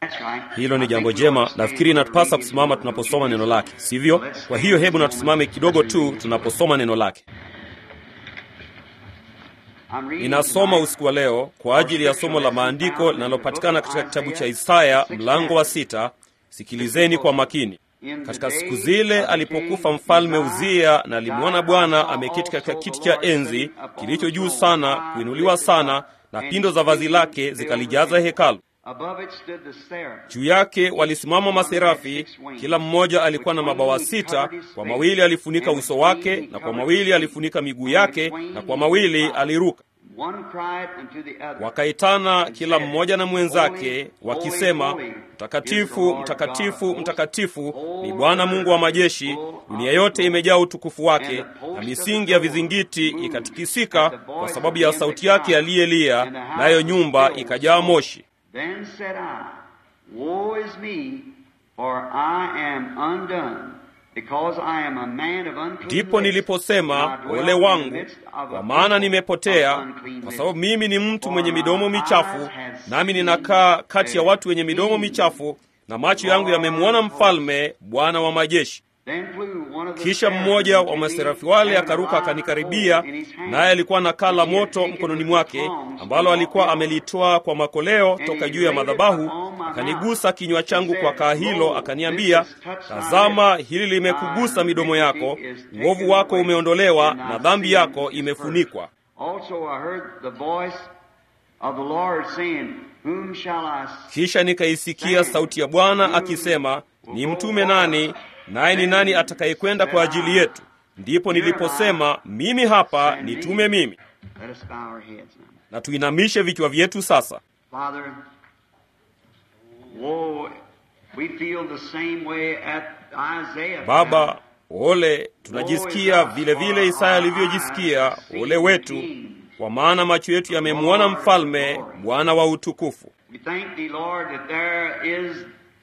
Hilo ni jambo jema. Nafikiri inatupasa kusimama tunaposoma neno lake, sivyo? Kwa hiyo hebu na tusimame kidogo tu tunaposoma neno lake. Ninasoma usiku wa leo kwa ajili ya somo la maandiko linalopatikana katika kitabu cha Isaya mlango wa sita. Sikilizeni kwa makini. Katika siku zile alipokufa mfalme Uzia, na alimwona Bwana ameketi katika kiti cha enzi kilicho juu sana, kuinuliwa sana, na pindo za vazi lake zikalijaza hekalu. Juu yake walisimama maserafi, kila mmoja alikuwa na mabawa sita. Kwa mawili alifunika uso wake, na kwa mawili alifunika miguu yake, na kwa mawili aliruka. Wakaitana kila mmoja na mwenzake wakisema, Mtakatifu, mtakatifu, mtakatifu ni Bwana Mungu wa majeshi, dunia yote imejaa utukufu wake. Na misingi ya vizingiti ikatikisika kwa sababu ya sauti yake aliyelia, nayo nyumba ikajaa moshi. Then said I, Woe is me, for I am undone, because I am a man of unclean Ndipo lips, niliposema, and I dwell ole in the wangu, midst of a kwa maana people nimepotea, of unclean kwa lips. sababu mimi ni mtu mwenye For midomo my michafu, eyes have nami seen ninakaa kati ya the watu wenye midomo King. michafu, na macho yangu yamemwona mfalme, Bwana wa majeshi. Then flew one of the Kisha seraphim mmoja wa to me, maserafi wale having a akaruka live akanikaribia, coal in his hand, naye alikuwa na kaa la which he had moto taken mkononi with mwake, tongs ambalo from alikuwa off the amelitoa kwa makoleo he toka juu ya laid it madhabahu, upon my akanigusa mouth. kinywa changu He kwa said, kaa hilo, Lo, akaniambia, this has touched thy tazama, lips. hili limekugusa Thy midomo yako, iniquity is taken uovu wako away, umeondolewa, and thy na dhambi sin yako is imefunikwa. Also I heard the voice of the Lord saying, Whom shall I Kisha nikaisikia sauti ya Bwana akisema, ni mtume nani? Naye ni nani atakayekwenda kwa ajili yetu? Ndipo niliposema, mimi hapa, nitume mimi. Let us bow our heads now. Na tuinamishe vichwa vyetu sasa. Father, whoa, we feel the same way at Isaiah. Baba, ole, tunajisikia vile vile Isaya alivyojisikia, ole wetu, kwa maana macho yetu yamemwona mfalme, Bwana wa utukufu. We thank thee, Lord, that there is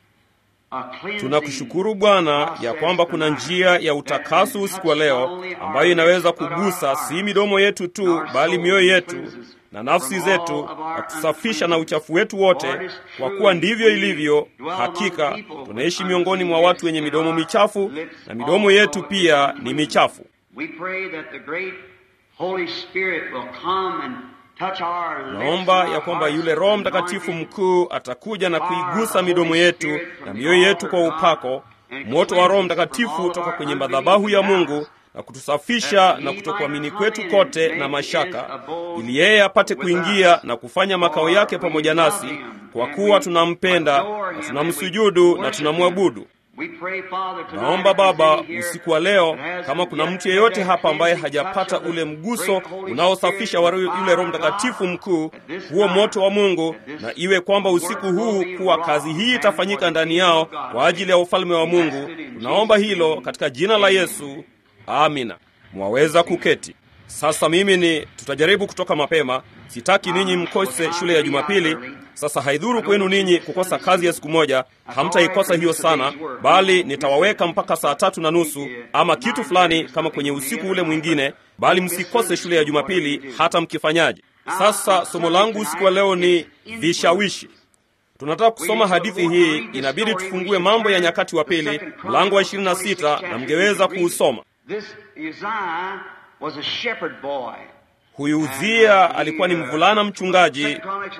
a cleansing Tunakushukuru Bwana ya kwamba kuna njia ya utakaso usiku wa leo ambayo inaweza kugusa si midomo yetu tu, bali mioyo yetu na nafsi zetu na kusafisha na uchafu wetu wote, kwa kuwa ndivyo ilivyo. Hakika tunaishi miongoni mwa watu wenye midomo michafu, na midomo yetu pia ni michafu. We pray that the great Holy Spirit will come and touch our lips Naomba and ya our kwamba hearts yule with Roho Mtakatifu anointing. mkuu atakuja na kuigusa midomo yetu na mioyo yetu kwa upako, moto wa Roho Mtakatifu toka kwenye madhabahu ya Mungu na kutusafisha na kutokuamini kwetu kote na mashaka, ili yeye apate kuingia na kufanya makao yake pamoja nasi, kwa kuwa tunampenda na tunamsujudu na tunamwabudu. We pray, Father, tonight Naomba if there's Baba, any here usiku wa leo, that hasn't kama kuna yet mtu yeyote had hapa ambaye that hajapata touch of the ule mguso great Holy unaosafisha wa Spirit, yule the Roho fire of Mtakatifu God, mkuu, at this huo time, moto wa Mungu, at this na iwe kwamba usiku huu kuwa kazi hii itafanyika ndani yao kwa ajili ya ufalme wa Mungu. Tunaomba hilo katika jina la Yesu, amina. Mwaweza kuketi sasa. Mimi ni tutajaribu kutoka mapema. Sitaki ninyi mkose shule ya Jumapili. Sasa haidhuru kwenu ninyi kukosa kazi ya siku moja, hamtaikosa hiyo sana, bali nitawaweka mpaka saa tatu na nusu ama kitu fulani kama kwenye usiku ule mwingine, bali msikose shule ya Jumapili hata mkifanyaje. Sasa somo langu usiku wa leo ni vishawishi. Tunataka kusoma hadithi hii, inabidi tufungue Mambo ya Nyakati wa Pili mlango wa 26 na mngeweza kuusoma. This Uzziah was a shepherd boy. Huyu Uzia alikuwa ni mvulana mchungaji,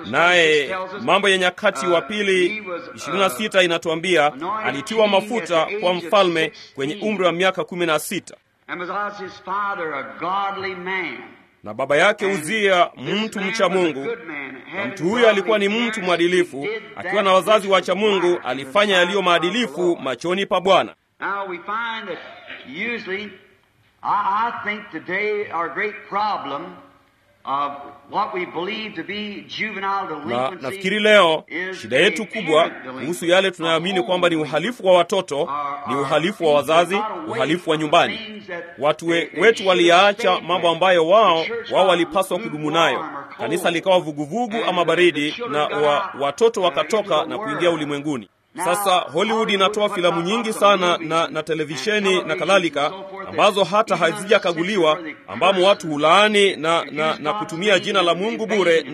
naye Mambo ya Nyakati wa Pili 26 inatuambia alitiwa mafuta kwa mfalme kwenye umri wa miaka 16, And was his father a godly man. na baba yake Uzia mtu mcha Mungu. Na mtu huyo alikuwa ni mtu mwadilifu, akiwa na wazazi wacha Mungu, alifanya yaliyo maadilifu machoni pa Bwana. Now we find that usually, I, I think today our great problem of what we believe to be juvenile Na delinquency nafikiri leo is shida yetu kubwa kuhusu yale tunayoamini kwamba ni uhalifu wa watoto ni uhalifu wa wazazi, uhalifu wa nyumbani. Watu we, wetu waliyaacha mambo ambayo wao wao walipaswa kudumu nayo. Kanisa likawa vuguvugu ama baridi, na wa, watoto wakatoka na kuingia ulimwenguni. Sasa Hollywood inatoa filamu nyingi sana na, na televisheni na kadhalika ambazo hata hazijakaguliwa, ambamo watu hulaani na, na, na kutumia jina la Mungu bure na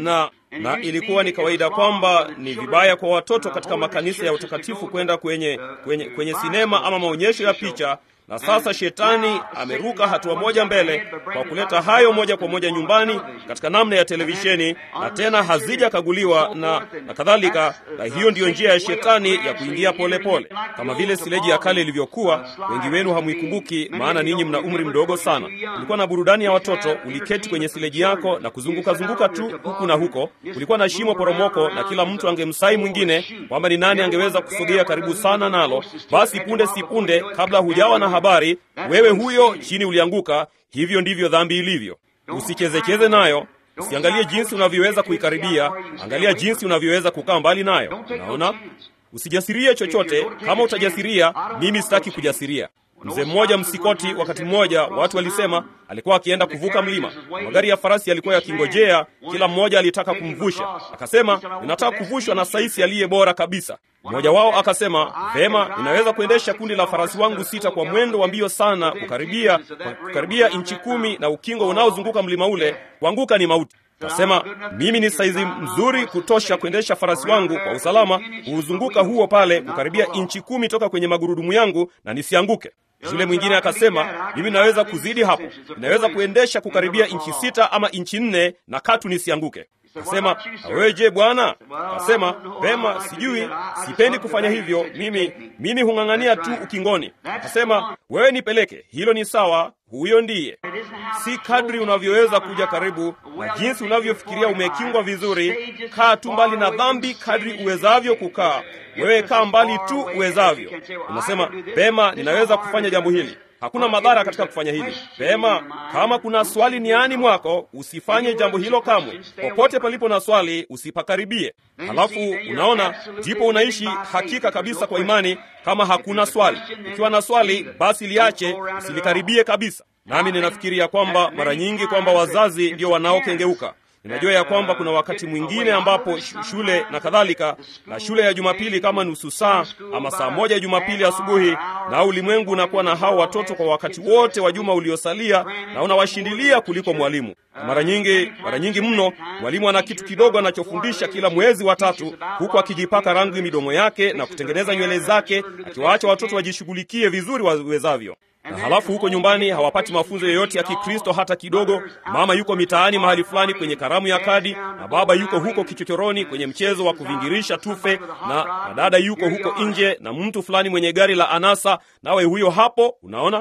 na ilikuwa ni kawaida kwamba ni vibaya kwa watoto katika makanisa ya utakatifu kwenda kwenye, kwenye, kwenye sinema ama maonyesho ya picha na sasa shetani ameruka hatua moja mbele kwa kuleta hayo moja kwa moja nyumbani katika namna ya televisheni, na tena hazijakaguliwa na, na kadhalika. Na hiyo ndiyo njia ya shetani ya kuingia polepole pole. Kama vile sileji ya kale ilivyokuwa. Wengi wenu hamwikumbuki, maana ninyi mna umri mdogo sana. Kulikuwa na burudani ya watoto, uliketi kwenye sileji yako na kuzunguka zunguka tu huku na huko. Kulikuwa na shimo poromoko, na kila mtu angemsai mwingine kwamba ni nani angeweza kusogea karibu sana nalo. Basi punde si punde, kabla hujawa na habari wewe huyo chini ulianguka. Hivyo ndivyo dhambi ilivyo. Usichezecheze nayo, usiangalie jinsi unavyoweza kuikaribia, angalia jinsi unavyoweza kukaa mbali nayo. Unaona, usijasirie chochote. Kama utajasiria, mimi sitaki kujasiria. Mzee mmoja Msikoti, wakati mmoja watu walisema alikuwa akienda kuvuka mlima, magari ya farasi yalikuwa yakingojea, kila mmoja alitaka kumvusha. Akasema, ninataka kuvushwa na saisi aliye bora kabisa. Mmoja wao akasema, vema, ninaweza kuendesha kundi la farasi wangu sita kwa mwendo wa mbio sana, kukaribia kukaribia inchi kumi na ukingo unaozunguka mlima ule, kuanguka ni mauti. Kasema mimi ni saizi mzuri kutosha kuendesha farasi wangu kwa usalama, kuuzunguka huo pale, kukaribia inchi kumi toka kwenye magurudumu yangu na nisianguke. Yule mwingine akasema mimi naweza kuzidi hapo, ninaweza kuendesha kukaribia inchi sita ama inchi nne na katu nisianguke. Kasema wewe je, bwana? Kasema vema, sijui, sipendi kufanya hivyo. Mimi mimi hung'ang'ania tu ukingoni. Kasema wewe nipeleke, hilo ni sawa, huyo ndiye. Si kadri unavyoweza kuja karibu na jinsi unavyofikiria umekingwa vizuri. Kaa tu mbali na dhambi kadri uwezavyo kukaa. Wewe kaa mbali tu uwezavyo. Unasema pema, ninaweza kufanya jambo hili Hakuna madhara katika kufanya hili. Pema, kama kuna swali niani mwako, usifanye jambo hilo kamwe. Popote palipo na swali, usipakaribie. Halafu unaona, ndipo unaishi hakika kabisa kwa imani. Kama hakuna swali, ukiwa na swali, basi liache, usilikaribie kabisa. Nami ninafikiria kwamba mara nyingi kwamba wazazi ndio wanaokengeuka. Ninajua ya kwamba kuna wakati mwingine ambapo shule na kadhalika, na shule ya Jumapili kama nusu saa ama saa moja ya Jumapili asubuhi, na ulimwengu unakuwa na hao watoto kwa wakati wote wa juma uliosalia, na unawashindilia kuliko mwalimu. Mara nyingi, mara nyingi mno, mwalimu ana kitu kidogo anachofundisha kila mwezi wa tatu, huku akijipaka rangi midomo yake na kutengeneza nywele zake, akiwaacha watoto wajishughulikie vizuri wawezavyo na halafu huko nyumbani hawapati mafunzo yoyote ya Kikristo hata kidogo. Mama yuko mitaani mahali fulani kwenye karamu ya kadi, na baba yuko huko kichochoroni kwenye mchezo wa kuvingirisha tufe, na, na dada yuko huko nje na mtu fulani mwenye gari la anasa, nawe huyo hapo. Unaona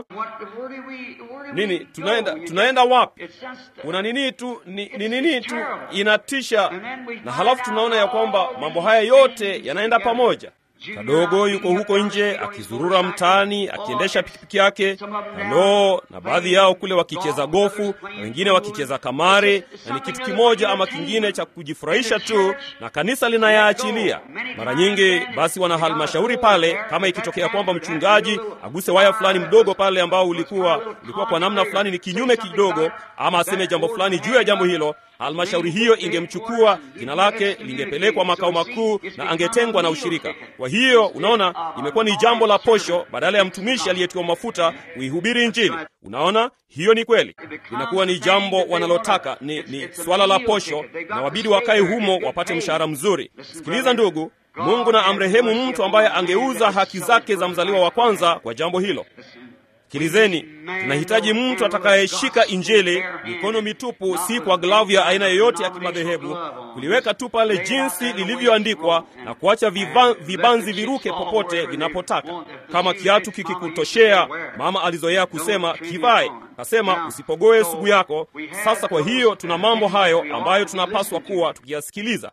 nini? Tunaenda, tunaenda wapi? Una nini tu ni nini tu, inatisha. Na halafu tunaona ya kwamba mambo haya yote yanaenda pamoja. Kadogo yuko huko nje akizurura mtaani akiendesha pikipiki yake, halo, na baadhi yao kule wakicheza gofu na wengine wakicheza kamari, na ni kitu kimoja ama kingine cha kujifurahisha tu, na kanisa linayaachilia. Mara nyingi basi wana halmashauri pale, kama ikitokea kwamba mchungaji aguse waya fulani mdogo pale ambao ulikuwa ulikuwa kwa namna fulani ni kinyume kidogo, ama aseme jambo fulani juu ya jambo hilo halmashauri hiyo ingemchukua, jina lake lingepelekwa makao makuu na angetengwa na ushirika. Kwa hiyo unaona, imekuwa ni jambo la posho badala ya mtumishi aliyetiwa mafuta kuihubiri Injili. Unaona, hiyo ni kweli, inakuwa ni jambo wanalotaka, ni, ni swala la posho, na wabidi wakae humo wapate mshahara mzuri. Sikiliza ndugu, Mungu na amrehemu mtu ambaye angeuza haki zake za mzaliwa wa kwanza kwa jambo hilo. Sikilizeni, tunahitaji mtu atakayeshika Injili mikono mitupu, si kwa glavu ya aina yoyote ya kimadhehebu, kuliweka tu pale jinsi lilivyoandikwa na kuacha viva, vibanzi viruke popote vinapotaka. Kama kiatu kikikutoshea, mama alizoea kusema kivae, kasema usipogoe sugu yako. Sasa kwa hiyo tuna mambo hayo ambayo tunapaswa kuwa tukiyasikiliza.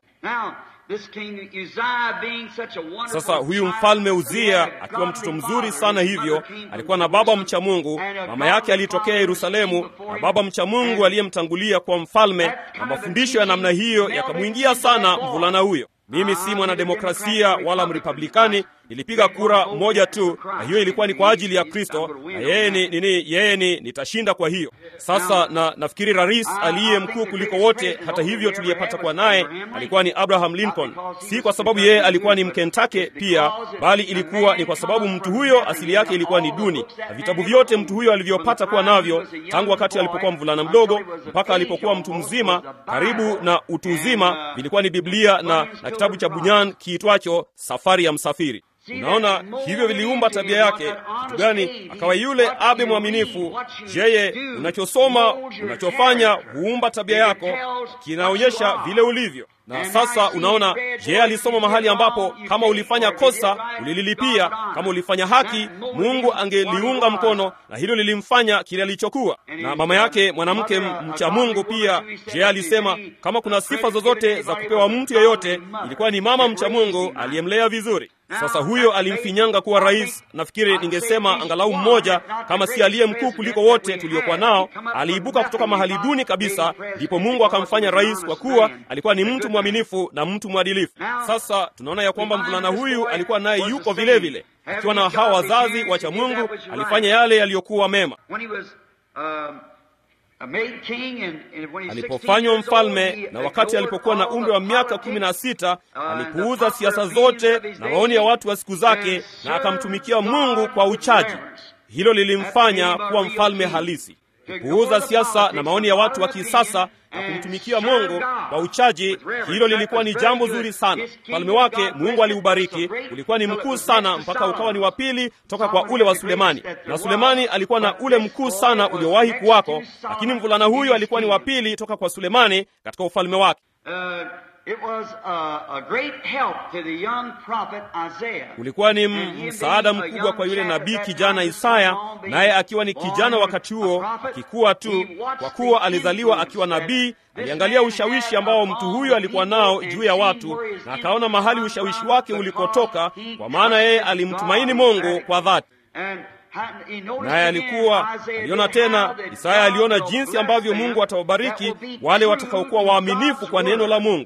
Sasa huyu mfalme Uzia akiwa mtoto mzuri sana hivyo, alikuwa na baba mcha Mungu. Mama yake alitokea Yerusalemu, na baba mcha Mungu aliyemtangulia kwa mfalme, na mafundisho ya namna hiyo yakamwingia sana mvulana huyo. Mimi si mwanademokrasia wala mrepublikani, nilipiga kura moja tu, na hiyo ilikuwa ni kwa ajili ya Kristo, na yeye ni nini? Yeye ni nitashinda. Kwa hiyo sasa, na nafikiri rais aliye mkuu kuliko wote, hata hivyo, tuliyepata kuwa naye alikuwa ni Abraham Lincoln, si kwa sababu yeye alikuwa ni Mkentake pia, bali ilikuwa ni kwa sababu mtu huyo asili yake ilikuwa ni duni, na vitabu vyote mtu huyo alivyopata kuwa navyo tangu wakati alipokuwa mvulana mdogo mpaka alipokuwa mtu mzima karibu na utu uzima vilikuwa ni Biblia na, na kitabu cha Bunyan kiitwacho Safari ya Msafiri. Unaona, hivyo viliumba tabia yake. Kitu gani? Akawa yule abe mwaminifu. Jeye, unachosoma unachofanya huumba tabia yako, kinaonyesha vile ulivyo. Na sasa unaona, je, alisoma mahali ambapo kama ulifanya kosa ulililipia, kama ulifanya haki Mungu angeliunga mkono, na hilo lilimfanya kile alichokuwa. Na mama yake mwanamke mcha Mungu pia, je, alisema kama kuna sifa zozote za kupewa mtu yeyote, ilikuwa ni mama mcha Mungu aliyemlea vizuri. Sasa huyo alimfinyanga kuwa rais. Nafikiri ningesema angalau mmoja, kama si aliye mkuu kuliko wote tuliokuwa nao. Aliibuka kutoka mahali duni kabisa, ndipo Mungu akamfanya rais, kwa kuwa alikuwa ni mtu mwaminifu na mtu mwadilifu. Sasa tunaona ya kwamba mvulana huyu alikuwa naye yuko vile vile, akiwa na hawa wazazi wacha Mungu, alifanya yale yaliyokuwa mema. Alipofanywa mfalme na wakati alipokuwa na umri wa miaka kumi na sita alipuuza siasa zote na maoni ya watu wa siku zake na akamtumikia Mungu kwa uchaji. Hilo lilimfanya kuwa mfalme halisi. Kupuuza siasa na maoni ya watu wa kisasa na kumtumikia Mungu kwa uchaji, hilo lilikuwa ni jambo zuri sana. Ufalme wake Mungu aliubariki, ulikuwa ni mkuu sana mpaka ukawa ni wa pili toka kwa ule wa Sulemani, na Sulemani alikuwa na ule mkuu sana uliowahi kuwako, lakini mvulana huyu alikuwa ni wa pili toka kwa Sulemani katika ufalme wake. Ulikuwa ni msaada mkubwa kwa yule nabii kijana Isaya, naye akiwa ni kijana wakati huo, akikuwa tu, kwa kuwa alizaliwa akiwa nabii. Aliangalia ushawishi ambao mtu huyu alikuwa nao juu ya watu, na akaona mahali ushawishi wake ulikotoka, kwa maana yeye alimtumaini Mungu kwa dhati naye alikuwa aliona tena. Isaya aliona jinsi ambavyo Mungu atawabariki wale watakaokuwa waaminifu kwa neno la Mungu.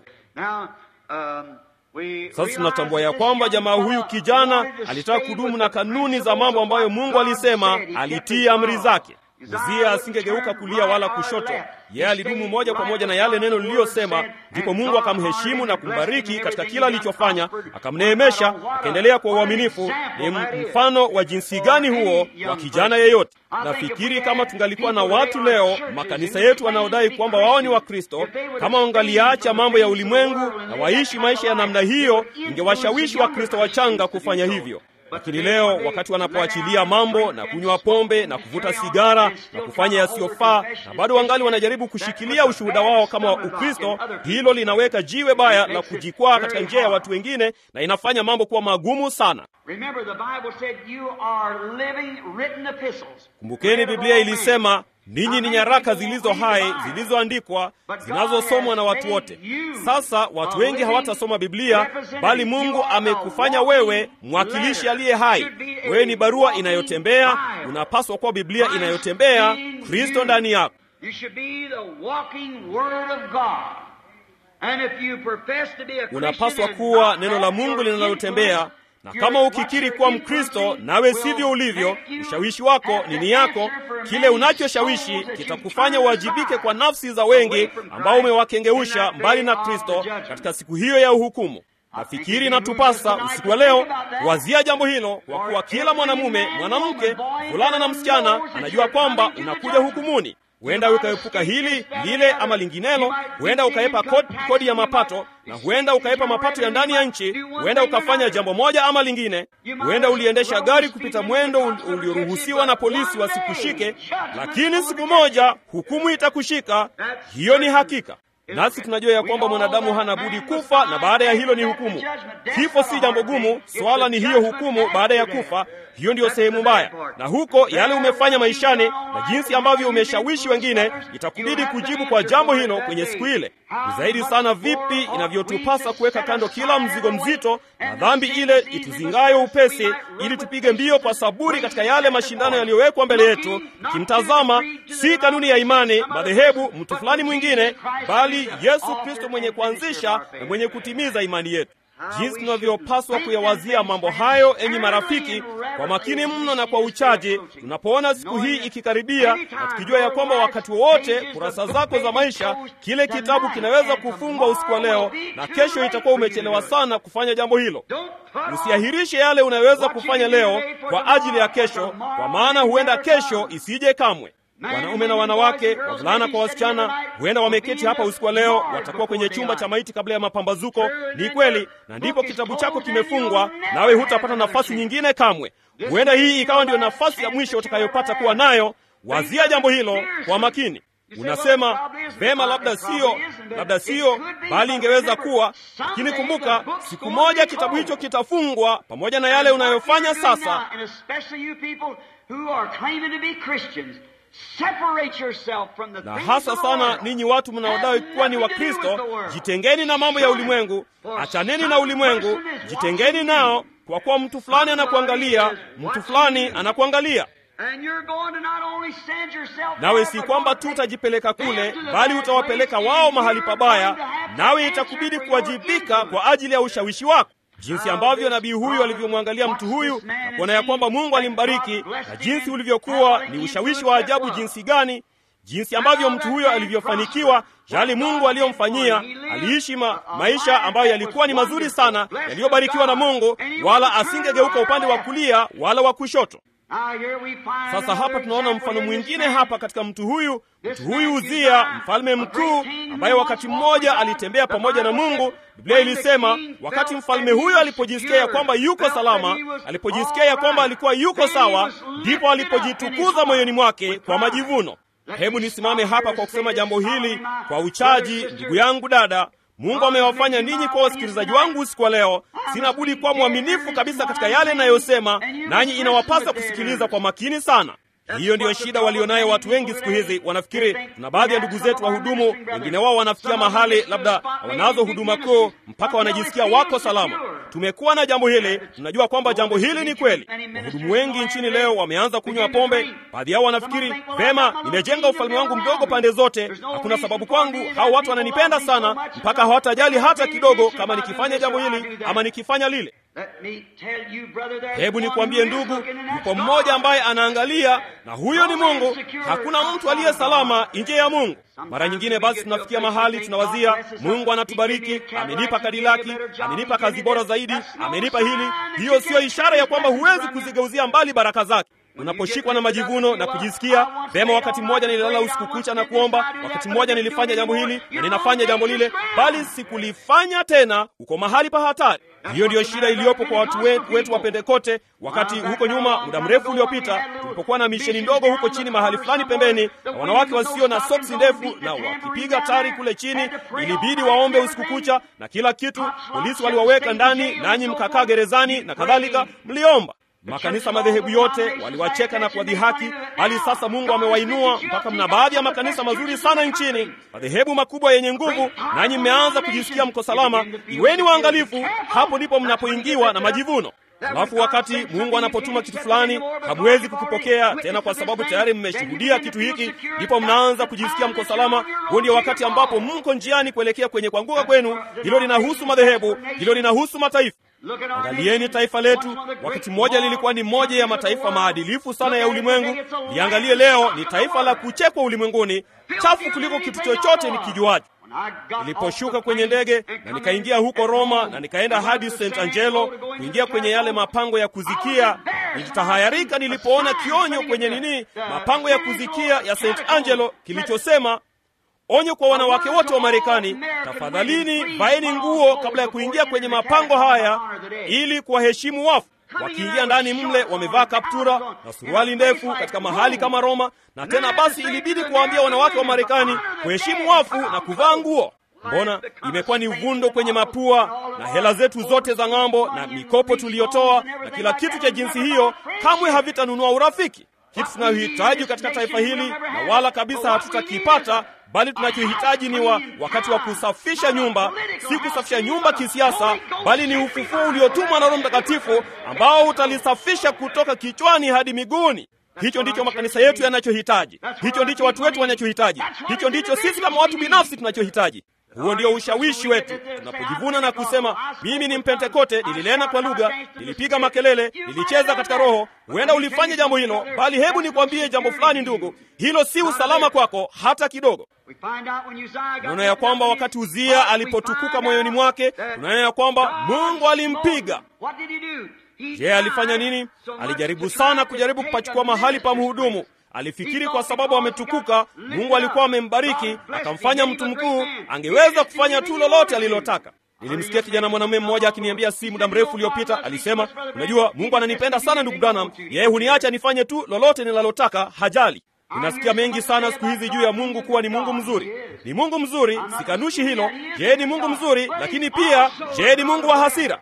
Sasa tunatambua ya kwamba jamaa huyu kijana alitaka kudumu na kanuni za mambo ambayo Mungu alisema, alitii amri zake. Uzia asingegeuka kulia wala kushoto, yeye alidumu moja kwa moja na yale neno liliyosema. Ndipo Mungu akamheshimu na kumbariki katika kila alichofanya, akamneemesha, akaendelea kwa uaminifu. Ni mfano wa jinsi gani huo wa kijana yeyote? Nafikiri kama tungalikuwa na watu leo, makanisa yetu wanaodai kwamba wao ni Wakristo, kama wangaliacha mambo ya ulimwengu na waishi maisha ya namna hiyo, ingewashawishi Wakristo wachanga kufanya hivyo. Lakini leo wakati wanapoachilia mambo na kunywa pombe na kuvuta sigara na kufanya yasiyofaa, na bado wangali wanajaribu kushikilia ushuhuda wao kama Ukristo, hilo linaweka jiwe baya la kujikwaa katika njia ya watu wengine na inafanya mambo kuwa magumu sana. Kumbukeni, Biblia ilisema ninyi ni nyaraka zilizo hai zilizoandikwa zinazosomwa na watu wote. Sasa watu wengi hawatasoma Biblia, bali Mungu amekufanya wewe mwakilishi aliye hai. Wewe ni barua inayotembea, unapaswa kuwa Biblia inayotembea, Kristo ndani yako. Unapaswa kuwa neno la Mungu linalotembea na kama ukikiri kuwa Mkristo nawe sivyo ulivyo, ushawishi wako, nini yako, kile unachoshawishi kitakufanya uwajibike kwa nafsi za wengi ambao umewakengeusha mbali na Kristo katika siku hiyo ya uhukumu. Nafikiri natupasa usiku wa leo kuwazia jambo hilo, kwa kuwa kila mwanamume, mwanamke, mvulana na msichana anajua kwamba unakuja hukumuni. Huenda ukaepuka hili lile ama linginelo, huenda ukaepa kodi, kodi ya mapato, na huenda ukaepa mapato ya ndani ya nchi. Huenda ukafanya jambo moja ama lingine. Huenda uliendesha gari kupita mwendo ulioruhusiwa na polisi wasikushike, lakini siku moja hukumu itakushika. Hiyo ni hakika. Nasi tunajua ya kwamba mwanadamu hana budi kufa, na baada ya hilo ni hukumu. Kifo si jambo gumu, swala ni hiyo hukumu baada ya kufa. Hiyo ndiyo sehemu mbaya, na huko yale umefanya maishani na jinsi ambavyo umeshawishi wengine, itakubidi kujibu kwa jambo hilo kwenye siku ile. Ni zaidi sana vipi inavyotupasa kuweka kando kila mzigo mzito na dhambi ile ituzingayo upesi, ili tupige mbio kwa saburi katika yale mashindano yaliyowekwa mbele yetu, ikimtazama si kanuni ya imani, madhehebu, mtu fulani mwingine, bali bali Yesu Kristo mwenye kuanzisha na mwenye kutimiza imani yetu. Jinsi tunavyopaswa kuyawazia mambo hayo, enyi marafiki, kwa makini mno na kwa uchaji, tunapoona siku hii ikikaribia, na tukijua ya kwamba wakati wowote kurasa zako za maisha, kile kitabu kinaweza kufungwa usiku wa leo, na kesho itakuwa umechelewa sana kufanya jambo hilo. Usiahirishe yale unayoweza kufanya leo kwa ajili ya kesho, kwa maana huenda kesho isije kamwe. Wanaume na wanawake, wavulana kwa wasichana, huenda wameketi hapa usiku wa leo, watakuwa kwenye chumba cha maiti kabla ya mapambazuko. Ni kweli, na ndipo kitabu chako kimefungwa, nawe hutapata nafasi nyingine kamwe. Huenda hii ikawa ndiyo nafasi ya mwisho utakayopata kuwa nayo. Wazia jambo hilo kwa makini. Unasema vema, labda siyo, labda siyo, bali ingeweza kuwa. Lakini kumbuka, siku moja kitabu hicho kitafungwa pamoja na yale unayofanya sasa. Na hasa sana ninyi watu mnaodai kuwa ni Wakristo, jitengeni na mambo ya ulimwengu, achaneni na ulimwengu, jitengeni nao, kwa kuwa mtu fulani anakuangalia, mtu fulani anakuangalia. Nawe si kwamba tu utajipeleka kule, bali utawapeleka wao mahali pabaya, nawe itakubidi kuwajibika kwa ajili ya ushawishi wako. Jinsi ambavyo nabii huyu alivyomwangalia mtu huyu na kuona ya kwamba Mungu alimbariki, na jinsi ulivyokuwa ni ushawishi wa ajabu jinsi gani, jinsi ambavyo mtu huyo alivyofanikiwa, yale Mungu aliyomfanyia. Aliishi ma, maisha ambayo yalikuwa ni mazuri sana, yaliyobarikiwa na Mungu, wala asingegeuka upande wa kulia wala wa kushoto. Sasa hapa tunaona mfano mwingine hapa katika mtu huyu, mtu huyu Uzia, mfalme mkuu ambaye wakati mmoja alitembea pamoja na Mungu. Biblia ilisema wakati mfalme huyo alipojisikia ya kwamba yuko salama, alipojisikia ya kwamba alikuwa yuko sawa, ndipo alipojitukuza moyoni mwake kwa majivuno. Hebu nisimame hapa kwa kusema jambo hili kwa uchaji, ndugu yangu, dada. Mungu amewafanya ninyi kwa wasikilizaji wangu usiku wa leo. Sina budi kuwa mwaminifu kabisa katika yale inayosema, nanyi inawapasa kusikiliza kwa makini sana. Hiyo ndiyo shida walionayo watu wengi siku hizi. Wanafikiri kuna baadhi ya ndugu zetu wahudumu, wengine wao wanafikia mahali labda wanazo huduma kuu mpaka wanajisikia wako salama. Tumekuwa na jambo hili, tunajua kwamba jambo hili ni kweli. Wahudumu wengi nchini leo wameanza kunywa pombe. Baadhi yao wanafikiri vema, nimejenga ufalme wangu mdogo pande zote, hakuna sababu kwangu, hao watu wananipenda sana mpaka hawatajali hata kidogo kama nikifanya jambo hili ama nikifanya lile. Hebu nikwambie ndugu, yupo mmoja ambaye anaangalia, na huyo ni Mungu. Hakuna mtu aliye salama nje ya Mungu. Mara nyingine basi tunafikia mahali tunawazia, Mungu anatubariki, amenipa kadilaki, amenipa kazi bora zaidi, amenipa hili. Hiyo siyo ishara ya kwamba huwezi kuzigeuzia mbali baraka zake. Unaposhikwa na majivuno na kujisikia vema, wakati mmoja nililala usiku kucha na kuomba, wakati mmoja nilifanya jambo hili na ninafanya jambo lile, bali sikulifanya tena, uko mahali pa hatari. Hiyo ndiyo shida iliyopo kwa watu wetu, wetu wa Pentekote. Wakati huko nyuma, muda mrefu uliopita, tulipokuwa na misheni ndogo huko chini mahali fulani pembeni, na wanawake wasio na soksi ndefu na wakipiga tari kule chini, ilibidi waombe usiku kucha na kila kitu. Polisi waliwaweka ndani, nanyi mkakaa gerezani na kadhalika, mliomba Makanisa madhehebu yote waliwacheka na kuwadhihaki, hali sasa Mungu amewainua mpaka mna baadhi ya makanisa mazuri sana nchini, madhehebu makubwa yenye nguvu, nanyi mmeanza kujisikia mko salama. Iweni waangalifu, hapo ndipo mnapoingiwa na majivuno. Alafu wakati Mungu anapotuma kitu fulani, hamwezi kukipokea tena kwa sababu tayari mmeshuhudia kitu hiki, ndipo mnaanza kujisikia mko salama. Huo ndio wakati ambapo mko njiani kuelekea kwenye kuanguka kwenu. Hilo linahusu madhehebu, hilo linahusu mataifa. Angalieni taifa letu. Wakati mmoja lilikuwa ni moja ya mataifa maadilifu sana ya ulimwengu. Liangalie leo, ni taifa la kuchekwa ulimwenguni, chafu kuliko kitu chochote ni kijuaji. Niliposhuka kwenye ndege na nikaingia huko Roma na nikaenda hadi St Angelo kuingia kwenye yale mapango ya kuzikia, nilitahayarika nilipoona kionyo kwenye nini, mapango ya kuzikia ya St Angelo kilichosema Onyo kwa wanawake wote wa Marekani, tafadhalini vaeni nguo kabla ya kuingia kwenye mapango haya ili kuwaheshimu wafu. Wakiingia ndani mle wamevaa kaptura na suruali ndefu katika mahali kama Roma, na tena basi ilibidi kuwaambia wanawake wa Marekani kuheshimu wafu na kuvaa nguo. Mbona imekuwa ni uvundo kwenye mapua, na hela zetu zote za ng'ambo na mikopo tuliyotoa na kila kitu cha jinsi hiyo kamwe havitanunua urafiki. Kitu tunayohitaji katika taifa hili na wala kabisa hatutakipata bali tunachohitaji ni wa wakati wa kusafisha nyumba, si kusafisha nyumba kisiasa, bali ni ufufuo uliotumwa na Roho Mtakatifu ambao utalisafisha kutoka kichwani hadi miguuni. Hicho ndicho makanisa yetu yanachohitaji, hicho ndicho watu wetu wanachohitaji, hicho ndicho sisi kama watu binafsi tunachohitaji. Huo ndio ushawishi wetu. Tunapojivuna na kusema mimi ni Mpentekote, nilinena kwa lugha, nilipiga makelele, nilicheza katika Roho, huenda ulifanya jambo hilo, bali hebu nikwambie jambo fulani, ndugu, hilo si usalama kwako hata kidogo. Tunaona ya kwamba wakati Uzia alipotukuka moyoni mwake, tunaona ya kwamba Mungu alimpiga. Je, alifanya nini? Alijaribu sana kujaribu kupachukua mahali pa mhudumu. Alifikiri kwa sababu ametukuka, Mungu alikuwa amembariki akamfanya mtu mkuu, angeweza kufanya tu lolote alilotaka. Nilimsikia kijana mwanamume mmoja akiniambia si muda mrefu uliopita, alisema, unajua Mungu ananipenda sana ndugu Branham, yeye huniacha nifanye tu lolote nilalotaka, hajali. Ninasikia mengi sana siku hizi juu ya Mungu kuwa ni Mungu mzuri. Ni Mungu mzuri, sikanushi hilo. Je, ni Mungu mzuri, lakini pia je, ni Mungu wa hasira?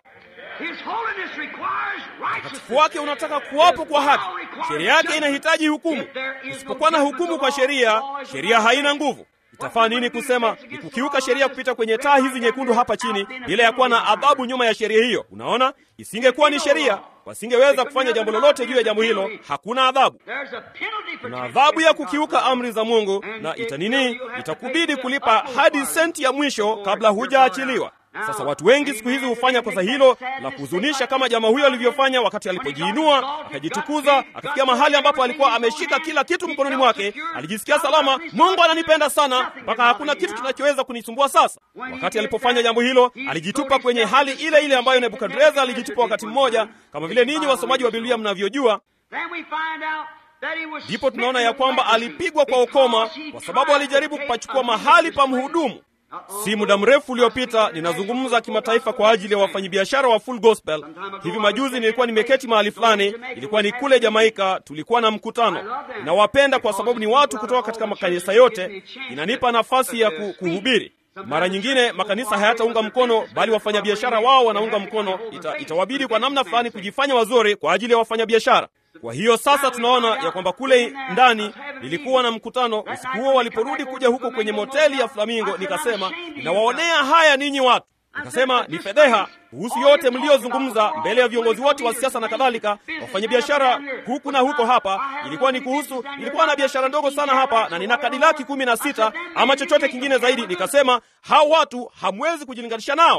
Utakatifu wake unataka kuwapo kwa haki. Sheria yake inahitaji hukumu. Usipokuwa na hukumu kwa sheria, sheria haina nguvu. Itafaa nini kusema ni kukiuka sheria kupita kwenye taa hizi nyekundu hapa chini bila ya kuwa na adhabu nyuma ya sheria hiyo? Unaona, isingekuwa ni sheria, wasingeweza kufanya jambo lolote juu ya jambo hilo. Hakuna adhabu. Kuna adhabu ya kukiuka amri za Mungu, na itanini, itakubidi kulipa hadi senti ya mwisho kabla hujaachiliwa. Sasa watu wengi siku hizi hufanya kosa hilo la kuhuzunisha, kama jamaa huyo alivyofanya wakati alipojiinua akajitukuza, akafikia mahali ambapo alikuwa ameshika kila kitu mkononi mwake, alijisikia salama. Mungu ananipenda sana mpaka hakuna kitu kinachoweza kunisumbua. Sasa wakati alipofanya jambo hilo, alijitupa kwenye hali ile ile ambayo Nebukadreza alijitupa wakati mmoja, kama vile ninyi wasomaji wa Biblia mnavyojua. Ndipo tunaona ya kwamba alipigwa kwa ukoma kwa sababu alijaribu kupachukua mahali pa mhudumu. Si muda mrefu uliopita, ninazungumza kimataifa kwa ajili ya wafanyabiashara wa Full Gospel. Hivi majuzi nilikuwa nimeketi mahali fulani, ilikuwa ni kule Jamaika, tulikuwa na mkutano. Ninawapenda kwa sababu ni watu kutoka katika makanisa yote, inanipa nafasi ya kuhubiri. Mara nyingine makanisa hayataunga mkono, bali wafanyabiashara wao wanaunga mkono. Ita, itawabidi kwa namna fulani kujifanya wazuri kwa ajili ya wafanyabiashara. Kwa hiyo sasa tunaona ya kwamba kule ndani nilikuwa na mkutano usiku huo. Waliporudi kuja huko kwenye moteli ya Flamingo, nikasema ninawaonea haya ninyi watu. Nikasema ni fedheha kuhusu yote mliozungumza mbele ya viongozi wote wa siasa na kadhalika, wafanyabiashara huku na huko. Hapa ilikuwa ni kuhusu, nilikuwa na biashara ndogo sana hapa na nina kadilaki kumi na sita ama chochote kingine zaidi. Nikasema hao watu hamwezi kujilinganisha nao.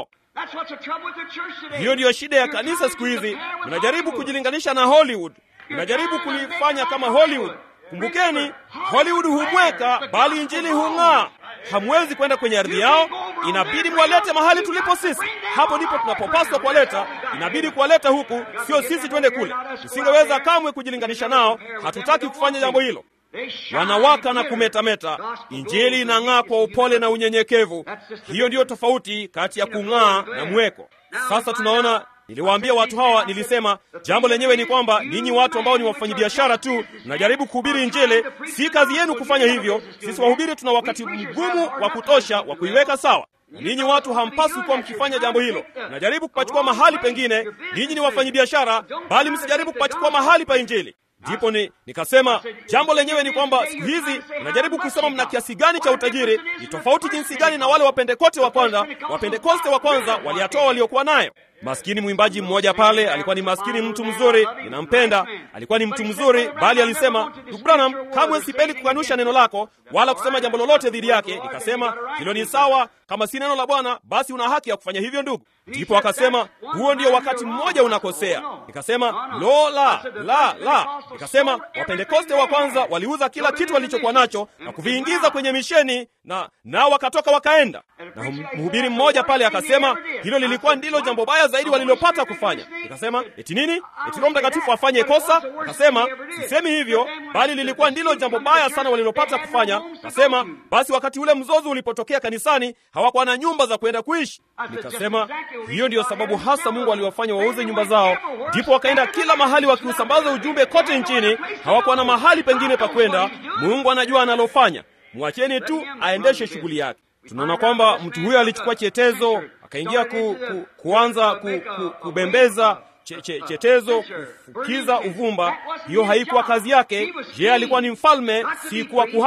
Hiyo ndiyo shida ya kanisa siku hizi, mnajaribu kujilinganisha na Hollywood, mnajaribu kulifanya kama Hollywood. Kumbukeni, Hollywood humweka, bali injili hung'aa. Hamwezi kwenda kwenye ardhi yao, inabidi mwalete mahali tulipo sisi. Hapo ndipo tunapopaswa kuwaleta, inabidi kuwaleta huku, sio sisi twende kule. Tusingeweza kamwe kujilinganisha nao, hatutaki kufanya jambo hilo. Wanawaka na kumetameta, injili inang'aa kwa upole na unyenyekevu. Hiyo ndiyo tofauti kati ya kung'aa na mweko. Sasa tunaona Niliwaambia watu hawa, nilisema jambo lenyewe ni kwamba ninyi watu ambao ni wafanyabiashara tu mnajaribu kuhubiri Injili. Si kazi yenu kufanya hivyo. Sisi wahubiri tuna wakati mgumu wa kutosha wa kuiweka sawa. Ninyi watu hampaswi kuwa mkifanya jambo hilo. Mnajaribu kupachukua mahali pengine. Ninyi ni wafanyabiashara, bali msijaribu kupachukua mahali pa Injili. Ndipo ni nikasema jambo lenyewe ni kwamba siku hizi mnajaribu kusema mna kiasi gani cha utajiri. Ni tofauti jinsi gani na wale wapentekoste wa kwanza. Wapentekoste wa kwanza waliyatoa waliokuwa nayo. Maskini mwimbaji mmoja pale alikuwa ni maskini, mtu mzuri, ninampenda, alikuwa ni mtu mzuri, bali alisema, ndugu Branham, kamwe sipendi kukanusha neno lako wala kusema jambo lolote dhidi yake. Nikasema hilo ni sawa, kama si neno la Bwana basi una haki ya kufanya hivyo ndugu. Ndipo akasema huo ndio wakati mmoja unakosea. Nikasema lo, la la la. Nikasema wapentekoste wa kwanza waliuza kila kitu walichokuwa nacho na kuviingiza kwenye misheni na nao wakatoka wakaenda. Na mhubiri mmoja pale akasema hilo lilikuwa ndilo jambo baya zaidi walilopata kufanya. Nikasema eti nini? Eti Roho Mtakatifu afanye kosa? Akasema sisemi hivyo, bali lilikuwa ndilo jambo baya sana walilopata kufanya. Akasema basi, wakati ule mzozo ulipotokea kanisani, hawakuwa na nyumba za kwenda kuishi. Nikasema hiyo ndiyo sababu hasa Mungu aliwafanya wauze nyumba zao, ndipo wakaenda kila mahali wakiusambaza ujumbe kote nchini. Hawakuwa na mahali pengine pa kwenda. Mungu anajua analofanya, mwacheni tu aendeshe shughuli yake. Tunaona kwamba mtu huyo alichukua chetezo akaingia ku, ku, kuanza ku, ku, kubembeza che, che, chetezo kufukiza uvumba. Hiyo haikuwa kazi yake. Je, alikuwa ni mfalme, si kuwa kuhani.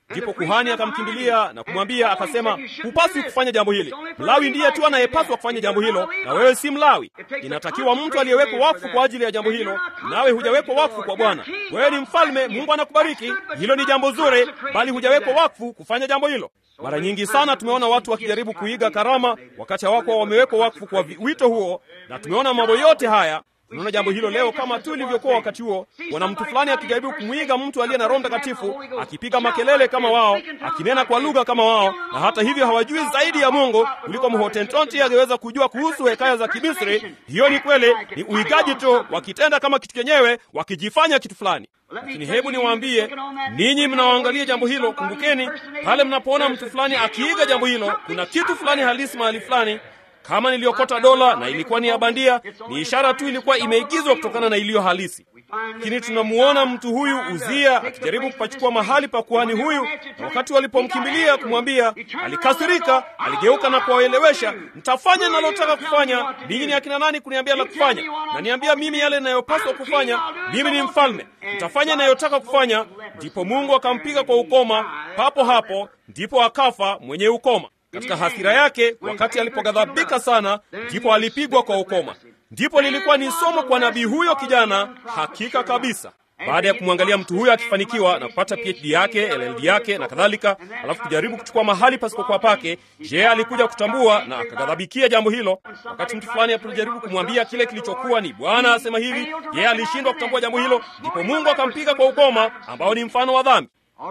Ndipo kuhani akamkimbilia na kumwambia akasema, hupaswi kufanya jambo hili. Mlawi ndiye tu anayepaswa kufanya jambo hilo, na wewe si Mlawi. Inatakiwa mtu aliyewekwa wakfu kwa ajili ya jambo hilo, nawe hujawekwa wakfu kwa Bwana. Wewe ni mfalme, Mungu anakubariki, hilo ni jambo zuri, bali hujawekwa wakfu kufanya jambo hilo. Mara nyingi sana tumeona watu wakijaribu kuiga karama wakati hawakuwa wamewekwa wakfu kwa wito huo, na tumeona mambo yote haya Tunaona jambo hilo leo kama tu ilivyokuwa wakati huo. Wana mtu fulani akijaribu kumwiga mtu aliye na Roho Mtakatifu, akipiga makelele kama wao, akinena kwa lugha kama wao, na hata hivyo hawajui zaidi ya Mungu kuliko Mhotentonti angeweza kujua kuhusu hekaya za Kimisri. Hiyo ni kweli, ni uigaji tu, wakitenda kama kitu chenyewe, wakijifanya kitu fulani. Lakini hebu niwaambie ninyi mnaoangalia jambo hilo, kumbukeni pale mnapoona mtu fulani akiiga jambo hilo, kuna kitu fulani halisi mahali fulani kama niliokota dola na ilikuwa ni ya bandia, ni ishara tu ilikuwa imeigizwa kutokana na iliyo halisi. Lakini tunamuona mtu huyu Uzia akijaribu kupachukua mahali pa kuhani huyu, na wakati walipomkimbilia kumwambia, alikasirika, aligeuka na kuwaelewesha, mtafanya nalotaka kufanya. Ninyi ni akina nani kuniambia la kufanya? Na niambia mimi yale inayopaswa kufanya. Mimi ni mfalme, mtafanya inayotaka kufanya. Ndipo Mungu akampiga kwa ukoma papo hapo, ndipo akafa mwenye ukoma. Katika hasira yake, wakati alipoghadhabika sana, ndipo alipigwa kwa ukoma. Ndipo lilikuwa ni somo kwa nabii huyo kijana, hakika kabisa. Baada ya kumwangalia mtu huyo akifanikiwa na kupata PhD yake, LLD yake na kadhalika, alafu kujaribu kuchukua mahali pasipokuwa pake, je, alikuja kutambua na akaghadhabikia jambo hilo. Wakati mtu fulani alipojaribu kumwambia kile kilichokuwa ni Bwana asema hivi, je, alishindwa kutambua jambo hilo? Ndipo Mungu akampiga kwa ukoma, ambao ni mfano wa dhambi.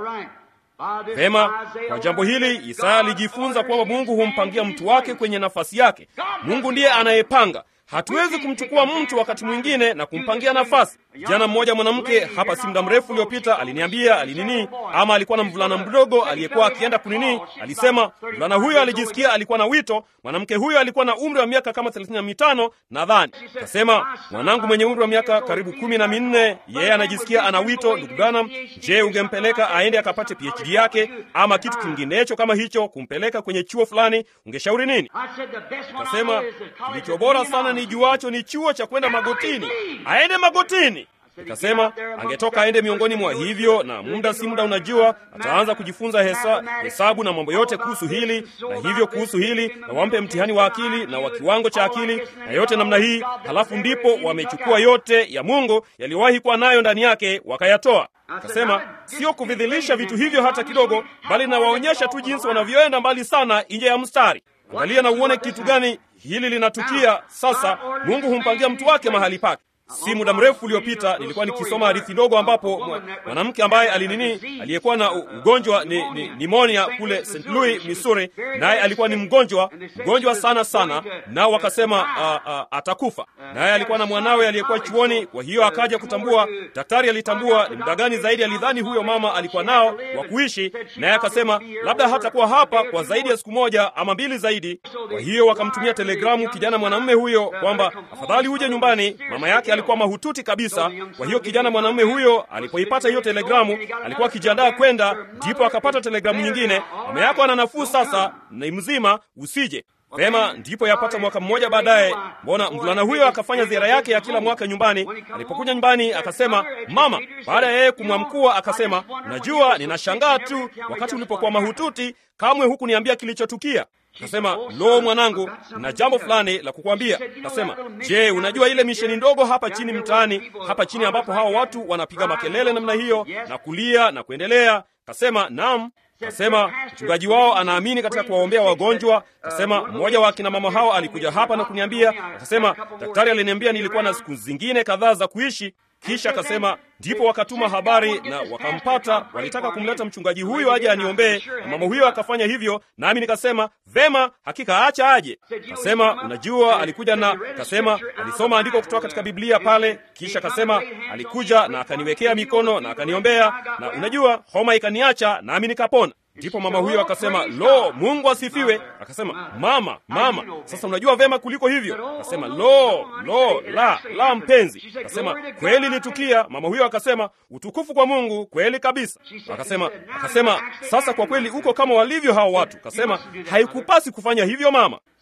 Vema, kwa jambo hili Isaya alijifunza kwamba Mungu humpangia mtu wake kwenye nafasi yake. Mungu ndiye anayepanga. Hatuwezi kumchukua mtu wakati mwingine na kumpangia nafasi. Jana mmoja mwanamke hapa si muda mrefu uliopita aliniambia alinini, ama alikuwa na mvulana mdogo aliyekuwa akienda kunini. Alisema mvulana huyo alijisikia alikuwa na wito. Mwanamke huyo alikuwa na umri wa miaka kama thelathini na mitano nadhani. Akasema mwanangu mwenye umri wa miaka karibu kumi na minne, yeye anajisikia ana wito. Ndugu Branham, je, ungempeleka aende akapate PhD yake ama kitu kinginecho kama hicho, kumpeleka kwenye chuo fulani, ungeshauri nini? Akasema kilicho bora sana ni juacho ni chuo cha kwenda magotini, aende magotini. Nikasema angetoka aende miongoni mwa hivyo, na muda si muda, unajua ataanza kujifunza hesa, hesabu na mambo yote kuhusu hili na hivyo kuhusu hili, na wampe mtihani wa akili na wa kiwango cha akili na yote namna hii. Halafu ndipo wamechukua yote ya Mungu yaliyowahi kuwa nayo ndani yake wakayatoa. Akasema sio kuvidhilisha vitu hivyo hata kidogo, bali nawaonyesha tu jinsi wanavyoenda mbali sana nje ya mstari. Angalia na uone kitu gani hili linatukia sasa. Mungu humpangia mtu wake mahali pake. Si muda mrefu uliopita nilikuwa nikisoma hadithi ndogo ambapo mwanamke ambaye alinini aliyekuwa na ugonjwa ni, ni nimonia kule St. Louis, Missouri, naye alikuwa ni mgonjwa mgonjwa sana sana, nao wakasema uh, uh, atakufa. Naye alikuwa na mwanawe aliyekuwa chuoni, kwa hiyo akaja kutambua, daktari alitambua ni muda gani zaidi alidhani huyo mama alikuwa nao wa kuishi, naye akasema labda hatakuwa hapa kwa zaidi ya siku moja ama mbili zaidi. Kwa hiyo wakamtumia telegramu kijana mwanamume huyo kwamba afadhali uje nyumbani, mama yake alikuwa mahututi kabisa. Kwa hiyo kijana mwanamume huyo alipoipata hiyo telegramu, alikuwa akijiandaa kwenda, ndipo akapata telegramu nyingine, mama yako ana nafuu sasa, ni mzima, usije Vema, ndipo yapata mwaka mmoja baadaye, mbona mvulana huyo akafanya ziara yake ya kila mwaka nyumbani. Alipokuja nyumbani, akasema mama, baada ya yeye kumwamkua, akasema unajua, ninashangaa tu, wakati ulipokuwa mahututi kamwe hukuniambia kilichotukia. Akasema lo, mwanangu, na jambo fulani la kukwambia. Akasema, je, unajua ile misheni ndogo hapa chini mtaani, hapa chini ambapo hawa watu wanapiga makelele namna hiyo na kulia na kuendelea? Akasema naam. Kasema mchungaji wao anaamini katika kuwaombea wagonjwa. Kasema mmoja wa akina mama hao alikuja hapa na kuniambia, akasema daktari aliniambia nilikuwa na siku zingine kadhaa za kuishi. Kisha akasema ndipo wakatuma habari na wakampata, walitaka kumleta mchungaji huyo aje aniombee, na mama huyo akafanya hivyo, nami nikasema vema, hakika acha aje. Kasema unajua, alikuja na kasema alisoma andiko kutoka katika Biblia pale, kisha kasema alikuja na akaniwekea mikono na akaniombea, na unajua homa ikaniacha, nami nikapona. Ndipo mama huyo akasema, lo, Mungu asifiwe. Akasema, mama, mama, sasa unajua vema kuliko hivyo. Akasema, lo, lo, la, la, mpenzi. Akasema, kweli litukia. Mama huyo akasema, utukufu kwa Mungu, kweli kabisa. Akasema, akasema, sasa kwa kweli uko kama walivyo hao watu. Akasema, haikupasi kufanya hivyo mama.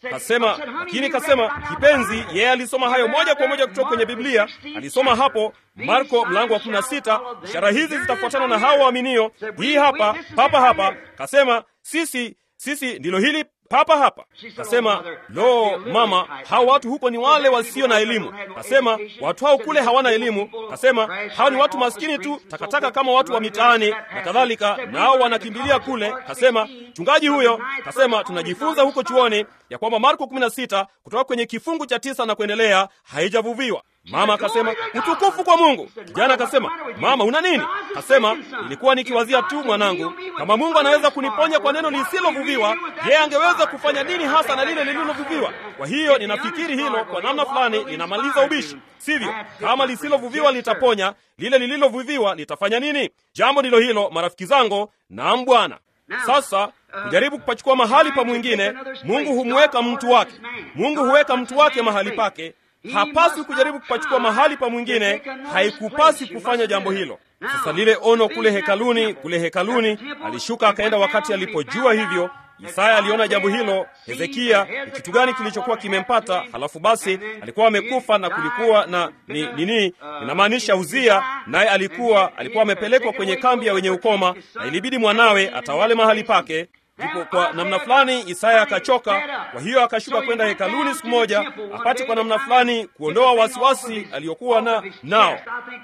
Kasema, lakini kasema, kipenzi, yeye alisoma hayo moja kwa moja kutoka kwenye Biblia. Alisoma hapo Marko mlango wa 16, ishara hizi zitafuatana na hao waaminio. Hii hapa papa hapa. Kasema, sisi sisi ndilo hili papa hapa. Kasema, lo mama, hao watu huko ni wale wasio na elimu. Kasema, watu hao kule hawana elimu. Kasema, hao ni watu maskini tu, takataka kama watu wa mitaani na kadhalika, nao wanakimbilia kule. Kasema, mchungaji huyo, kasema, tunajifunza huko chuoni ya kwamba Marko 16 kutoka kwenye kifungu cha tisa na kuendelea haijavuviwa. Mama akasema utukufu kwa Mungu. Kijana akasema mama, una nini? Kasema ilikuwa nikiwazia tu mwanangu, kama Mungu anaweza kuniponya kwa neno lisilovuviwa, yeye angeweza kufanya nini hasa na lile lililovuviwa? Kwa hiyo ninafikiri hilo kwa namna fulani linamaliza ubishi, sivyo? Kama lisilovuviwa litaponya, lile lililovuviwa litafanya nini? Jambo ndilo hilo, marafiki zangu. Naam Bwana. Sasa kujaribu kupachukua mahali pa mwingine, Mungu humweka mtu wake. Mungu huweka mtu wake mahali pake hapaswi kujaribu kupachukua mahali pa mwingine, haikupasi kufanya jambo hilo. Sasa lile ono kule hekaluni, kule hekaluni alishuka akaenda wakati alipojua hivyo. Isaya aliona jambo hilo. Hezekia, ni kitu gani kilichokuwa kimempata? Halafu basi alikuwa amekufa na kulikuwa na ni nini, inamaanisha Uzia, naye alikuwa alikuwa amepelekwa kwenye kambi ya wenye ukoma, na ilibidi mwanawe atawale mahali pake. Ndipo kwa namna fulani Isaya akachoka, kwa hiyo akashuka kwenda hekaluni siku moja apate kwa namna fulani kuondoa wasiwasi aliyokuwa na nao.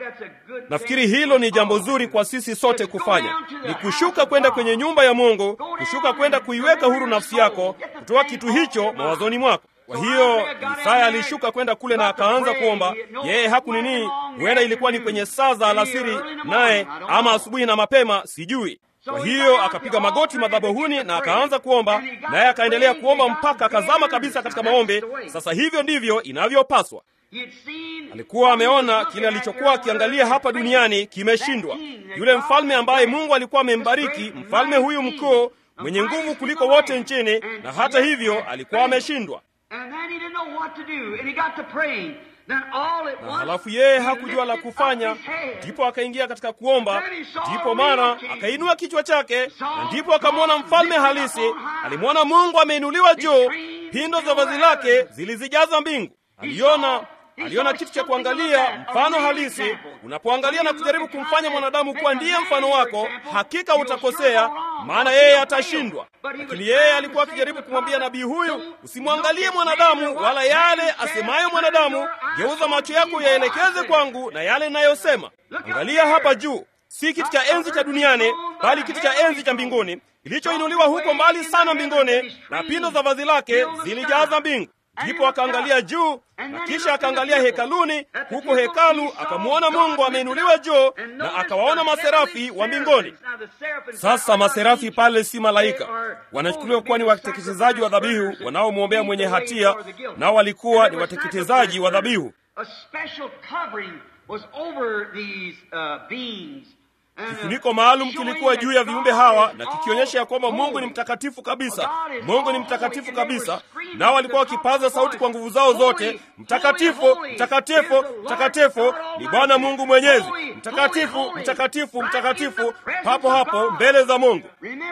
Nafikiri hilo ni jambo zuri kwa sisi sote kufanya, ni kushuka kwenda kwenye nyumba ya Mungu, kushuka kwenda kuiweka huru nafsi yako, kutoa kitu hicho mawazoni mwako. Kwa hiyo Isaya alishuka kwenda kule na akaanza kuomba. Yeye haku nini, huenda ilikuwa ni kwenye saa za alasiri, naye ama asubuhi na mapema, sijui. Kwa hiyo akapiga magoti madhabahuni na akaanza kuomba, naye akaendelea kuomba mpaka akazama kabisa katika maombi. Sasa hivyo ndivyo inavyopaswa. Alikuwa ameona kile alichokuwa akiangalia hapa duniani kimeshindwa. Yule mfalme ambaye Mungu alikuwa amembariki, mfalme huyu mkuu mwenye nguvu kuliko wote nchini, na hata hivyo alikuwa ameshindwa. Na halafu yeye hakujua la kufanya, ndipo akaingia katika kuomba. Ndipo mara akainua kichwa chake, na ndipo akamwona mfalme halisi. Alimwona Mungu ameinuliwa juu, pindo za vazi lake zilizijaza mbingu. Aliona aliona kitu cha kuangalia, mfano halisi. Unapoangalia na kujaribu kumfanya mwanadamu kuwa ndiye mfano wako, hakika utakosea, maana yeye atashindwa. Lakini yeye alikuwa akijaribu kumwambia nabii huyu, usimwangalie mwanadamu wala yale asemayo mwanadamu, geuza macho yako yaelekeze kwangu na yale ninayosema. Angalia hapa juu, si kiti cha enzi cha duniani, bali kiti cha enzi cha mbinguni kilichoinuliwa huko mbali sana mbinguni, na pindo za vazi lake zilijaza mbingu. Ndipo akaangalia juu na kisha akaangalia hekaluni. Huko hekalu akamwona Mungu ameinuliwa juu, na akawaona maserafi wa mbinguni. Sasa maserafi pale si malaika, wanachukuliwa kuwa ni wateketezaji wa dhabihu wanaomwombea mwenye hatia, nao walikuwa ni wateketezaji wa dhabihu. Kifuniko maalum kilikuwa juu ya viumbe hawa na kikionyesha ya kwamba Mungu ni mtakatifu kabisa. Mungu ni mtakatifu kabisa, nao walikuwa wakipaza sauti kwa nguvu zao zote, mtakatifu, mtakatifu, mtakatifu ni Bwana Mungu Mwenyezi, mtakatifu, mtakatifu, mtakatifu, papo hapo mbele za Mungu.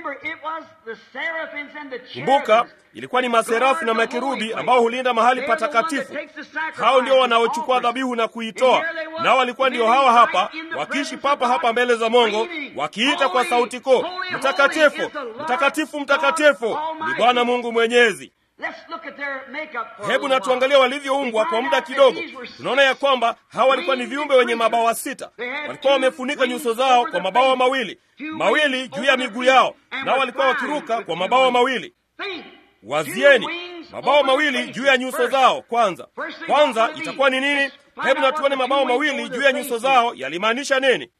Kumbuka, ilikuwa ni maserafi na makerubi ambao hulinda mahali patakatifu. Hao ndio wanaochukua dhabihu na kuitoa, nao walikuwa ndio hawa hapa wakiishi papa hapa mbele za Mungu, wakiita kwa sauti kuu, mtakatifu, mtakatifu, mtakatifu ni Bwana Mungu Mwenyezi. Hebu na tuangalie walivyoumbwa kwa muda kidogo. Tunaona ya kwamba hawa walikuwa ni viumbe wenye mabawa sita. Walikuwa wamefunika nyuso zao kwa mabawa mawili mawili juu ya miguu yao, nao walikuwa wakiruka kwa mabawa mawili. Wazieni, mabawa mawili juu ya nyuso zao. Kwanza kwanza itakuwa ni nini? Hebu na tuone mabawa mawili juu ya nyuso zao yalimaanisha nini?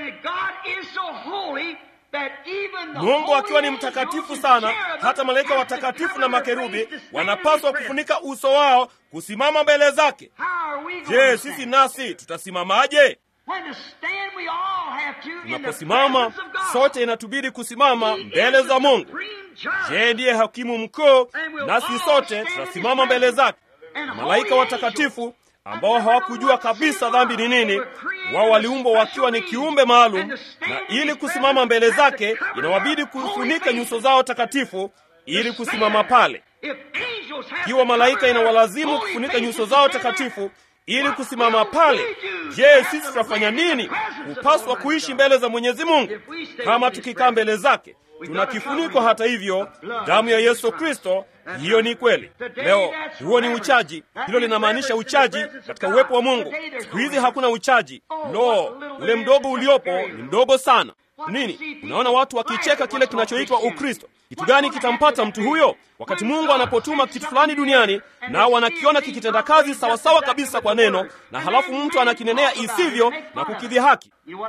Mungu akiwa ni mtakatifu sana, hata malaika watakatifu na makerubi wanapaswa kufunika uso wao kusimama mbele zake. Je, sisi nasi tutasimamaje? Tunaposimama sote, inatubidi kusimama mbele za Mungu. Je, ndiye hakimu mkuu, nasi sote tutasimama mbele zake. Malaika watakatifu ambao hawakujua kabisa dhambi ni nini, wao waliumbwa wakiwa ni kiumbe maalum, na ili kusimama mbele zake inawabidi kufunika nyuso zao takatifu ili kusimama pale. ikiwa malaika inawalazimu kufunika nyuso zao takatifu ili kusimama pale. Je, sisi tutafanya nini? Hupaswa kuishi mbele za Mwenyezi Mungu. Kama tukikaa mbele zake, tuna kifuniko. Hata hivyo, damu ya Yesu Kristo, hiyo ni kweli. Leo huo ni uchaji, hilo linamaanisha uchaji katika uwepo wa Mungu. Siku hizi hakuna uchaji. Lo, ule mdogo uliopo ni mdogo sana. Nini? Unaona watu wakicheka kile kinachoitwa Ukristo. Kitu gani kitampata mtu huyo wakati Mungu anapotuma kitu fulani duniani, nao wanakiona kikitenda kazi sawasawa kabisa kwa neno, na halafu mtu anakinenea isivyo na kukidhihaki?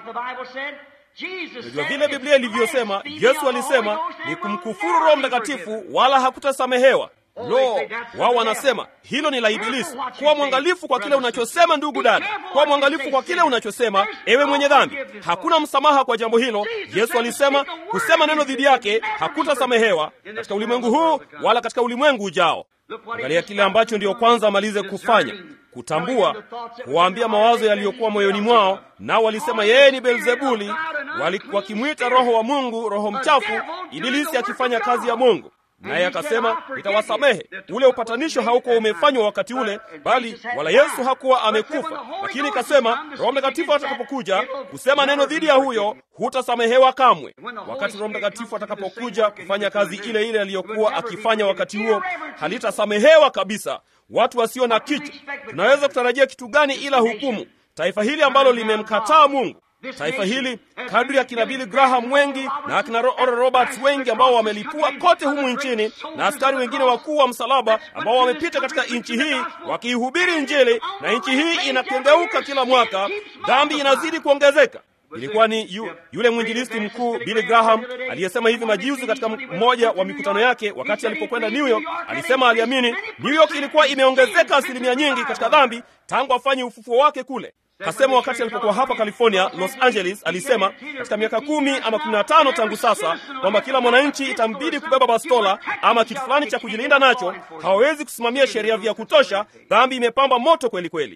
Najua vile Biblia ilivyosema. Yesu alisema ni kumkufuru Roho Mtakatifu, wala hakutasamehewa. Lo, wao wanasema hilo ni la Ibilisi. Kuwa mwangalifu kwa kile unachosema, ndugu dada, kuwa mwangalifu kwa kile unachosema, ewe mwenye dhambi. Hakuna msamaha kwa jambo hilo. Yesu alisema kusema neno dhidi yake hakutasamehewa katika ulimwengu huu wala katika ulimwengu ujao. Angalia kile ambacho ndiyo kwanza amalize kufanya, kutambua, kuwaambia mawazo yaliyokuwa moyoni mwao, nao walisema yeye ni Beelzebuli, wakimwita roho wa Mungu roho mchafu, Ibilisi akifanya kazi ya Mungu naye akasema nitawasamehe. Ule upatanisho haukuwa umefanywa wakati ule, bali wala Yesu hakuwa amekufa, lakini ikasema Roho Mtakatifu atakapokuja kusema neno dhidi ya huyo, hutasamehewa kamwe. Wakati Roho Mtakatifu atakapokuja kufanya kazi ile ile aliyokuwa akifanya wakati huo, halitasamehewa kabisa. Watu wasio na kichwa, tunaweza kutarajia kitu gani ila hukumu? Taifa hili ambalo limemkataa Mungu taifa hili kadri ya kina Billy Graham wengi na akina Oral Roberts wengi ambao wamelipua kote humu nchini na askari wengine wakuu wa msalaba ambao wamepita katika nchi hii wakiihubiri Injili, na nchi hii inakengeuka kila mwaka, dhambi inazidi kuongezeka. Ilikuwa ni yu, yule mwinjilisti mkuu Billy Graham aliyesema hivi majuzi katika mmoja wa mikutano yake wakati alipokwenda New York. Alisema aliamini New York ilikuwa imeongezeka asilimia nyingi katika dhambi tangu afanye ufufuo wake kule. Kasema wakati alipokuwa hapa California, Los Angeles, alisema katika miaka kumi ama kumi na tano tangu sasa kwamba kila mwananchi itambidi kubeba bastola ama kitu fulani cha kujilinda nacho. Hawawezi kusimamia sheria vya kutosha. Dhambi imepamba moto kweli kweli.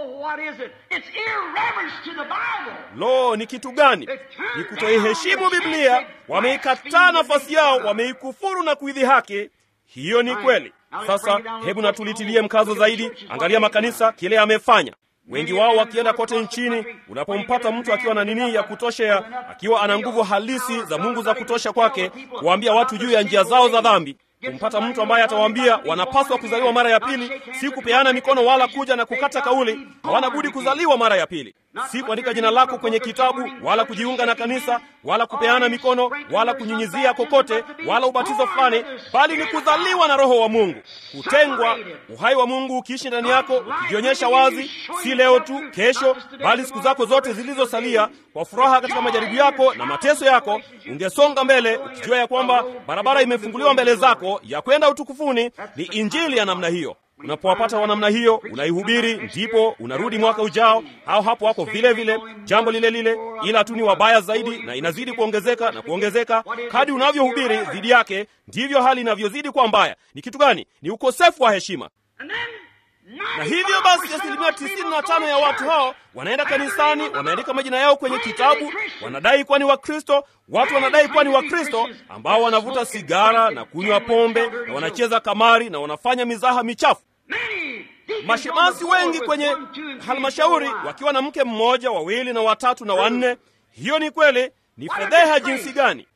Lo, ni kitu gani? Ni kutoiheshimu Biblia. Wameikataa nafasi yao, wameikufuru na kuidhihaki. Hiyo ni kweli. Sasa hebu natulitilie mkazo zaidi. Angalia makanisa kile yamefanya wengi wao wakienda kote nchini. Unapompata mtu akiwa na nini ya kutosha ya akiwa ana nguvu halisi za Mungu za kutosha kwake kuwaambia watu juu ya njia zao za dhambi, kumpata mtu ambaye atawaambia wanapaswa kuzaliwa mara ya pili, si kupeana mikono wala kuja na kukata kauli. Hawana budi kuzaliwa mara ya pili, si kuandika jina lako kwenye kitabu wala kujiunga na kanisa wala kupeana mikono wala kunyunyizia kokote wala ubatizo fulani, bali ni kuzaliwa na Roho wa Mungu, kutengwa, uhai wa Mungu ukiishi ndani yako, ukijionyesha wazi, si leo tu, kesho, bali siku zako zote zilizosalia, kwa furaha katika majaribu yako na mateso yako, ungesonga mbele ukijua ya kwamba barabara imefunguliwa mbele zako ya kwenda utukufuni. Ni injili ya namna hiyo. Unapowapata wa namna hiyo, unaihubiri, ndipo unarudi mwaka ujao, au hapo wako vile vile, jambo lile lile, ila tu ni wabaya zaidi, na inazidi kuongezeka na kuongezeka. Kadi unavyohubiri dhidi yake, ndivyo hali inavyozidi kuwa mbaya. Ni kitu gani? Ni ukosefu wa heshima. Na hivyo basi, asilimia tisini na tano ya watu hao wanaenda kanisani, wameandika majina yao kwenye kitabu, wanadai kuwa ni Wakristo. Watu wanadai kuwa ni Wakristo ambao wanavuta sigara na kunywa pombe na wanacheza kamari na wanafanya mizaha michafu. Mashemasi wengi kwenye halmashauri wakiwa na mke mmoja, wawili na watatu na wanne. Hiyo ni kweli, ni fedheha jinsi gani!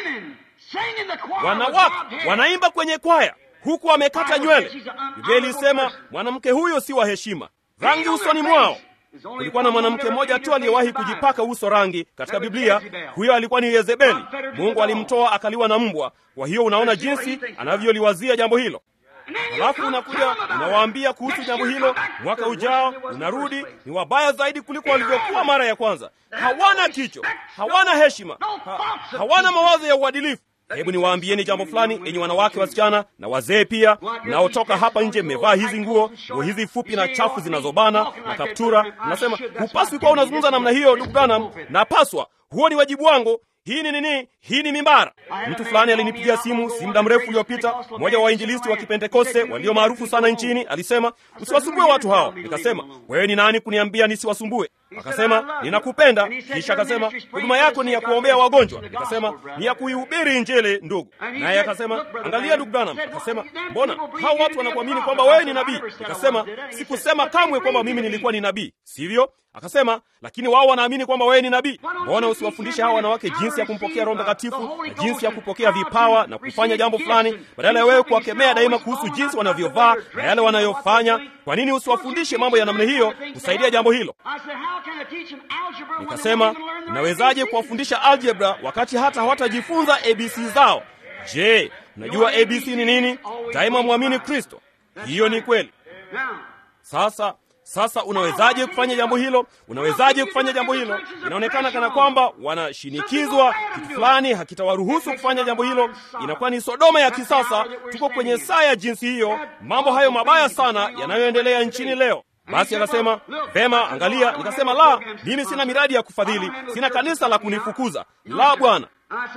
Wanawake wanaimba kwenye kwaya huku wamekata nywele. Biblia ilisema mwanamke huyo si wa heshima. Rangi usoni mwao. Kulikuwa na mwanamke mmoja tu aliyewahi kujipaka uso rangi katika Biblia. Huyo alikuwa ni Yezebeli. Mungu alimtoa akaliwa na mbwa. Kwa hiyo unaona jinsi anavyoliwazia jambo hilo. Halafu unakuja unawaambia kuhusu jambo hilo, mwaka ujao unarudi, ni wabaya zaidi kuliko walivyokuwa mara ya kwanza. Hawana kicho, hawana heshima, ha, hawana mawazo ya uadilifu. Hebu niwaambieni jambo fulani, enyi wanawake, wasichana na wazee pia, mnaotoka hapa nje mmevaa hizi nguo, nguo hizi fupi na chafu zinazobana na kaptura. Mnasema hupaswi kuwa unazungumza namna hiyo, ndugu Branham. Napaswa, huo ni wajibu wangu. Hii ni nini? Hii ni mimbara. Mtu fulani alinipigia simu si muda mrefu uliopita, mmoja wa wainjilisti wa Kipentekoste walio maarufu sana nchini, alisema usiwasumbue watu hao. Nikasema wewe ni nani kuniambia nisiwasumbue? Akasema, ninakupenda. Kisha akasema, huduma yako ni ya kuombea wagonjwa. Nikasema, ni ya kuihubiri Injili, ndugu. Naye akasema, angalia ndugu Branham. Akasema, mbona hao watu wanakuamini kwamba wewe ni nabii? Nikasema, sikusema kamwe kwamba mimi nilikuwa ni nabii, sivyo? Akasema, lakini wao wanaamini kwamba wewe ni nabii. Mbona usiwafundishe hawa wanawake jinsi ya kumpokea Roho Mtakatifu na jinsi ya kupokea vipawa na kufanya jambo fulani, badala ya wewe kuwakemea daima kuhusu jinsi wanavyovaa na yale wanayofanya? Kwa nini usiwafundishe mambo ya namna hiyo kusaidia jambo hilo? Nikasema, nawezaje kuwafundisha algebra wakati hata hawatajifunza abc zao? Je, unajua abc ni nini? Daima mwamini Kristo. Hiyo ni kweli. Sasa sasa unawezaje kufanya jambo hilo? Unawezaje kufanya jambo hilo? Inaonekana kana kwamba wanashinikizwa, kitu fulani hakitawaruhusu kufanya jambo hilo. Inakuwa ni Sodoma ya kisasa. Tuko kwenye saa ya jinsi hiyo, mambo hayo mabaya sana yanayoendelea nchini leo. Basi akasema vema, angalia. Nikasema la, mimi sina miradi ya kufadhili, sina kanisa la kunifukuza. La, bwana.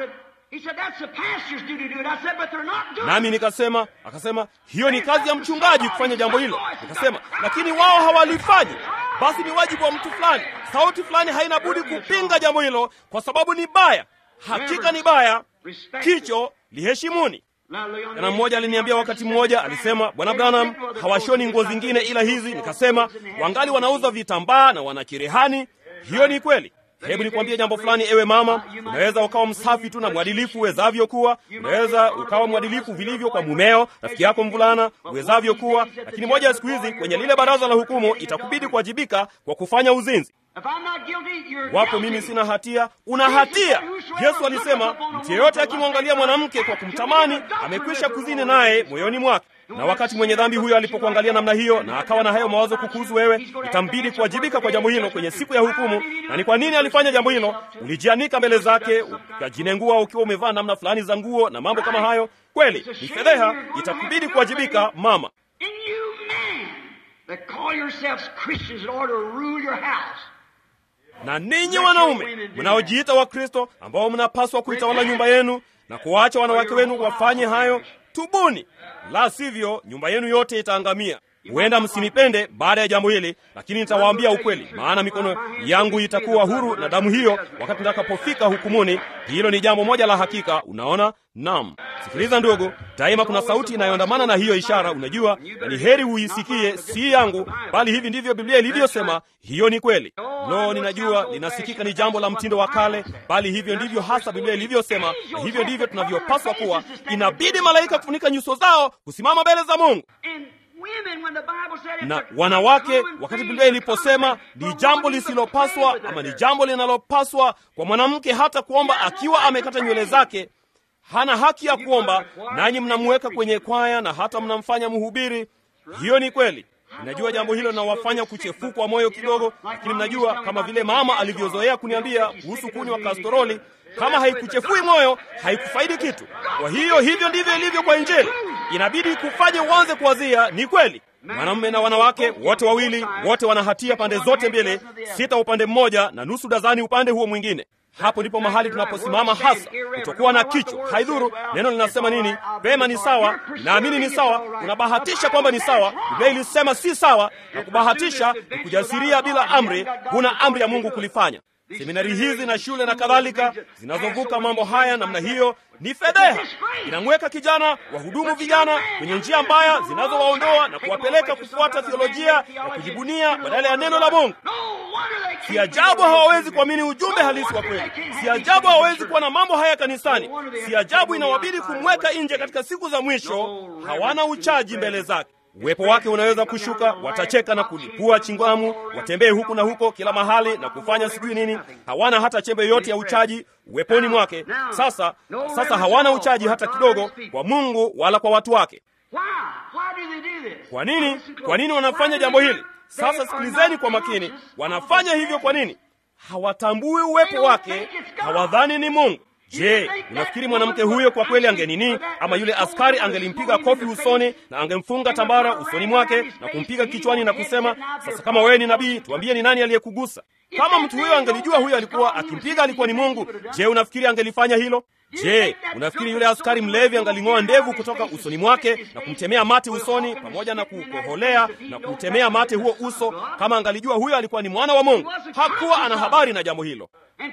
Nami nikasema, akasema hiyo ni kazi ya mchungaji kufanya jambo hilo. Nikasema lakini wao hawalifanyi. Basi ni wajibu wa mtu fulani, sauti fulani haina budi kupinga jambo hilo, kwa sababu ni baya. Hakika ni baya, kicho liheshimuni. Kana mmoja aliniambia wakati mmoja, alisema Bwana Branham, hawashoni nguo zingine ila hizi. Nikasema wangali wanauza vitambaa na wana cherehani. Hiyo ni kweli. Hebu nikwambie jambo fulani, ewe mama. Unaweza ukawa msafi tu na mwadilifu uwezavyo kuwa, unaweza ukawa mwadilifu vilivyo kwa mumeo, rafiki yako mvulana uwezavyo kuwa, lakini moja ya siku hizi kwenye lile baraza la hukumu itakubidi kuwajibika kwa kufanya uzinzi. Wapo mimi sina hatia, una hatia. Yesu alisema mtu yeyote akimwangalia mwanamke kwa kumtamani amekwisha kuzini naye moyoni mwake. Na wakati mwenye dhambi huyo alipokuangalia namna hiyo na akawa na hayo mawazo kukuhusu wewe, itambidi kuwajibika kwa jambo hilo kwenye siku ya hukumu. Na ni kwa nini alifanya jambo hilo? Ulijianika mbele zake, ukajinengua ukiwa umevaa namna fulani za nguo na mambo kama hayo. Kweli ni fedheha, itakubidi kuwajibika mama. Na ninyi wanaume mnaojiita Wakristo ambao mnapaswa kuitawala nyumba yenu na kuwaacha wanawake wenu wafanye hayo, tubuni, la sivyo nyumba yenu yote itaangamia. Huenda msinipende baada ya jambo hili, lakini nitawaambia ukweli, maana mikono yangu itakuwa huru na damu hiyo wakati nitakapofika hukumuni. Hilo ni jambo moja la hakika. Unaona? Naam. Sikiliza ndugu, daima kuna sauti inayoandamana na hiyo ishara, unajua, na ni heri uisikie, si yangu, bali hivi ndivyo Biblia ilivyosema. Hiyo ni kweli. Lo, ninajua linasikika ni jambo la mtindo wa kale, bali hivyo ndivyo hasa Biblia ilivyosema, na hivyo ndivyo tunavyopaswa kuwa. Inabidi malaika kufunika nyuso zao kusimama mbele za Mungu na wanawake, wakati Biblia iliposema ni jambo lisilopaswa ama ni jambo linalopaswa kwa mwanamke hata kuomba akiwa amekata nywele zake, hana haki ya kuomba, nanyi mnamuweka kwenye kwaya na hata mnamfanya mhubiri. Hiyo ni kweli. Ninajua jambo hilo linawafanya kuchefukwa moyo kidogo, lakini mnajua kama vile mama alivyozoea kuniambia kuhusu kunywa kastoroli, kama haikuchefui moyo haikufaidi kitu. Kwa hiyo hivyo ndivyo ilivyo kwa Injili, inabidi kufanye uanze kuwazia. Ni kweli, mwanamume na wanawake wote wawili, wote wana hatia pande zote mbili, sita upande mmoja na nusu dazani upande huo mwingine. Hapo ndipo mahali tunaposimama hasa, kutokuwa na kichwa. Haidhuru neno linasema nini, pema ni sawa, naamini ni sawa, unabahatisha kwamba ni sawa. Biblia ilisema si sawa, na kubahatisha ni kujasiria bila amri. Huna amri ya Mungu kulifanya. Seminari hizi na shule na kadhalika zinazovuka mambo haya namna hiyo ni fedheha. Inamweka kijana wahudumu vijana kwenye njia mbaya zinazowaondoa na kuwapeleka kufuata theolojia ya kujibunia badala ya neno la Mungu. Si ajabu hawawezi kuamini ujumbe halisi wa kweli. Si ajabu hawawezi kuwa na mambo haya kanisani. Si ajabu inawabidi kumweka nje katika siku za mwisho. Hawana uchaji mbele zake. Uwepo wake unaweza kushuka, watacheka na kulipua chingwamu, watembee huku na huko kila mahali na kufanya sijui nini. Hawana hata chembe yote ya uchaji uweponi mwake. Sasa sasa hawana uchaji hata kidogo kwa Mungu wala kwa watu wake. Kwa nini? Kwa nini wanafanya jambo hili? Sasa sikilizeni kwa makini. Wanafanya hivyo kwa nini? Hawatambui uwepo wake, hawadhani ni Mungu. Je, unafikiri mwanamke huyo kwa kweli angenini? Ama yule askari angelimpiga kofi usoni na angemfunga tambara usoni mwake na kumpiga kichwani na kusema, sasa kama wewe ni nabii, tuambie ni nani aliyekugusa? Kama mtu huyo angelijua huyo alikuwa akimpiga alikuwa ni Mungu, je, unafikiri angelifanya hilo? Je, unafikiri yule askari mlevi angaling'oa ndevu kutoka usoni mwake na kumtemea mate usoni pamoja na kukoholea na kutemea mate huo uso kama angalijua huyo alikuwa ni mwana wa Mungu? Hakuwa ana habari na jambo hilo.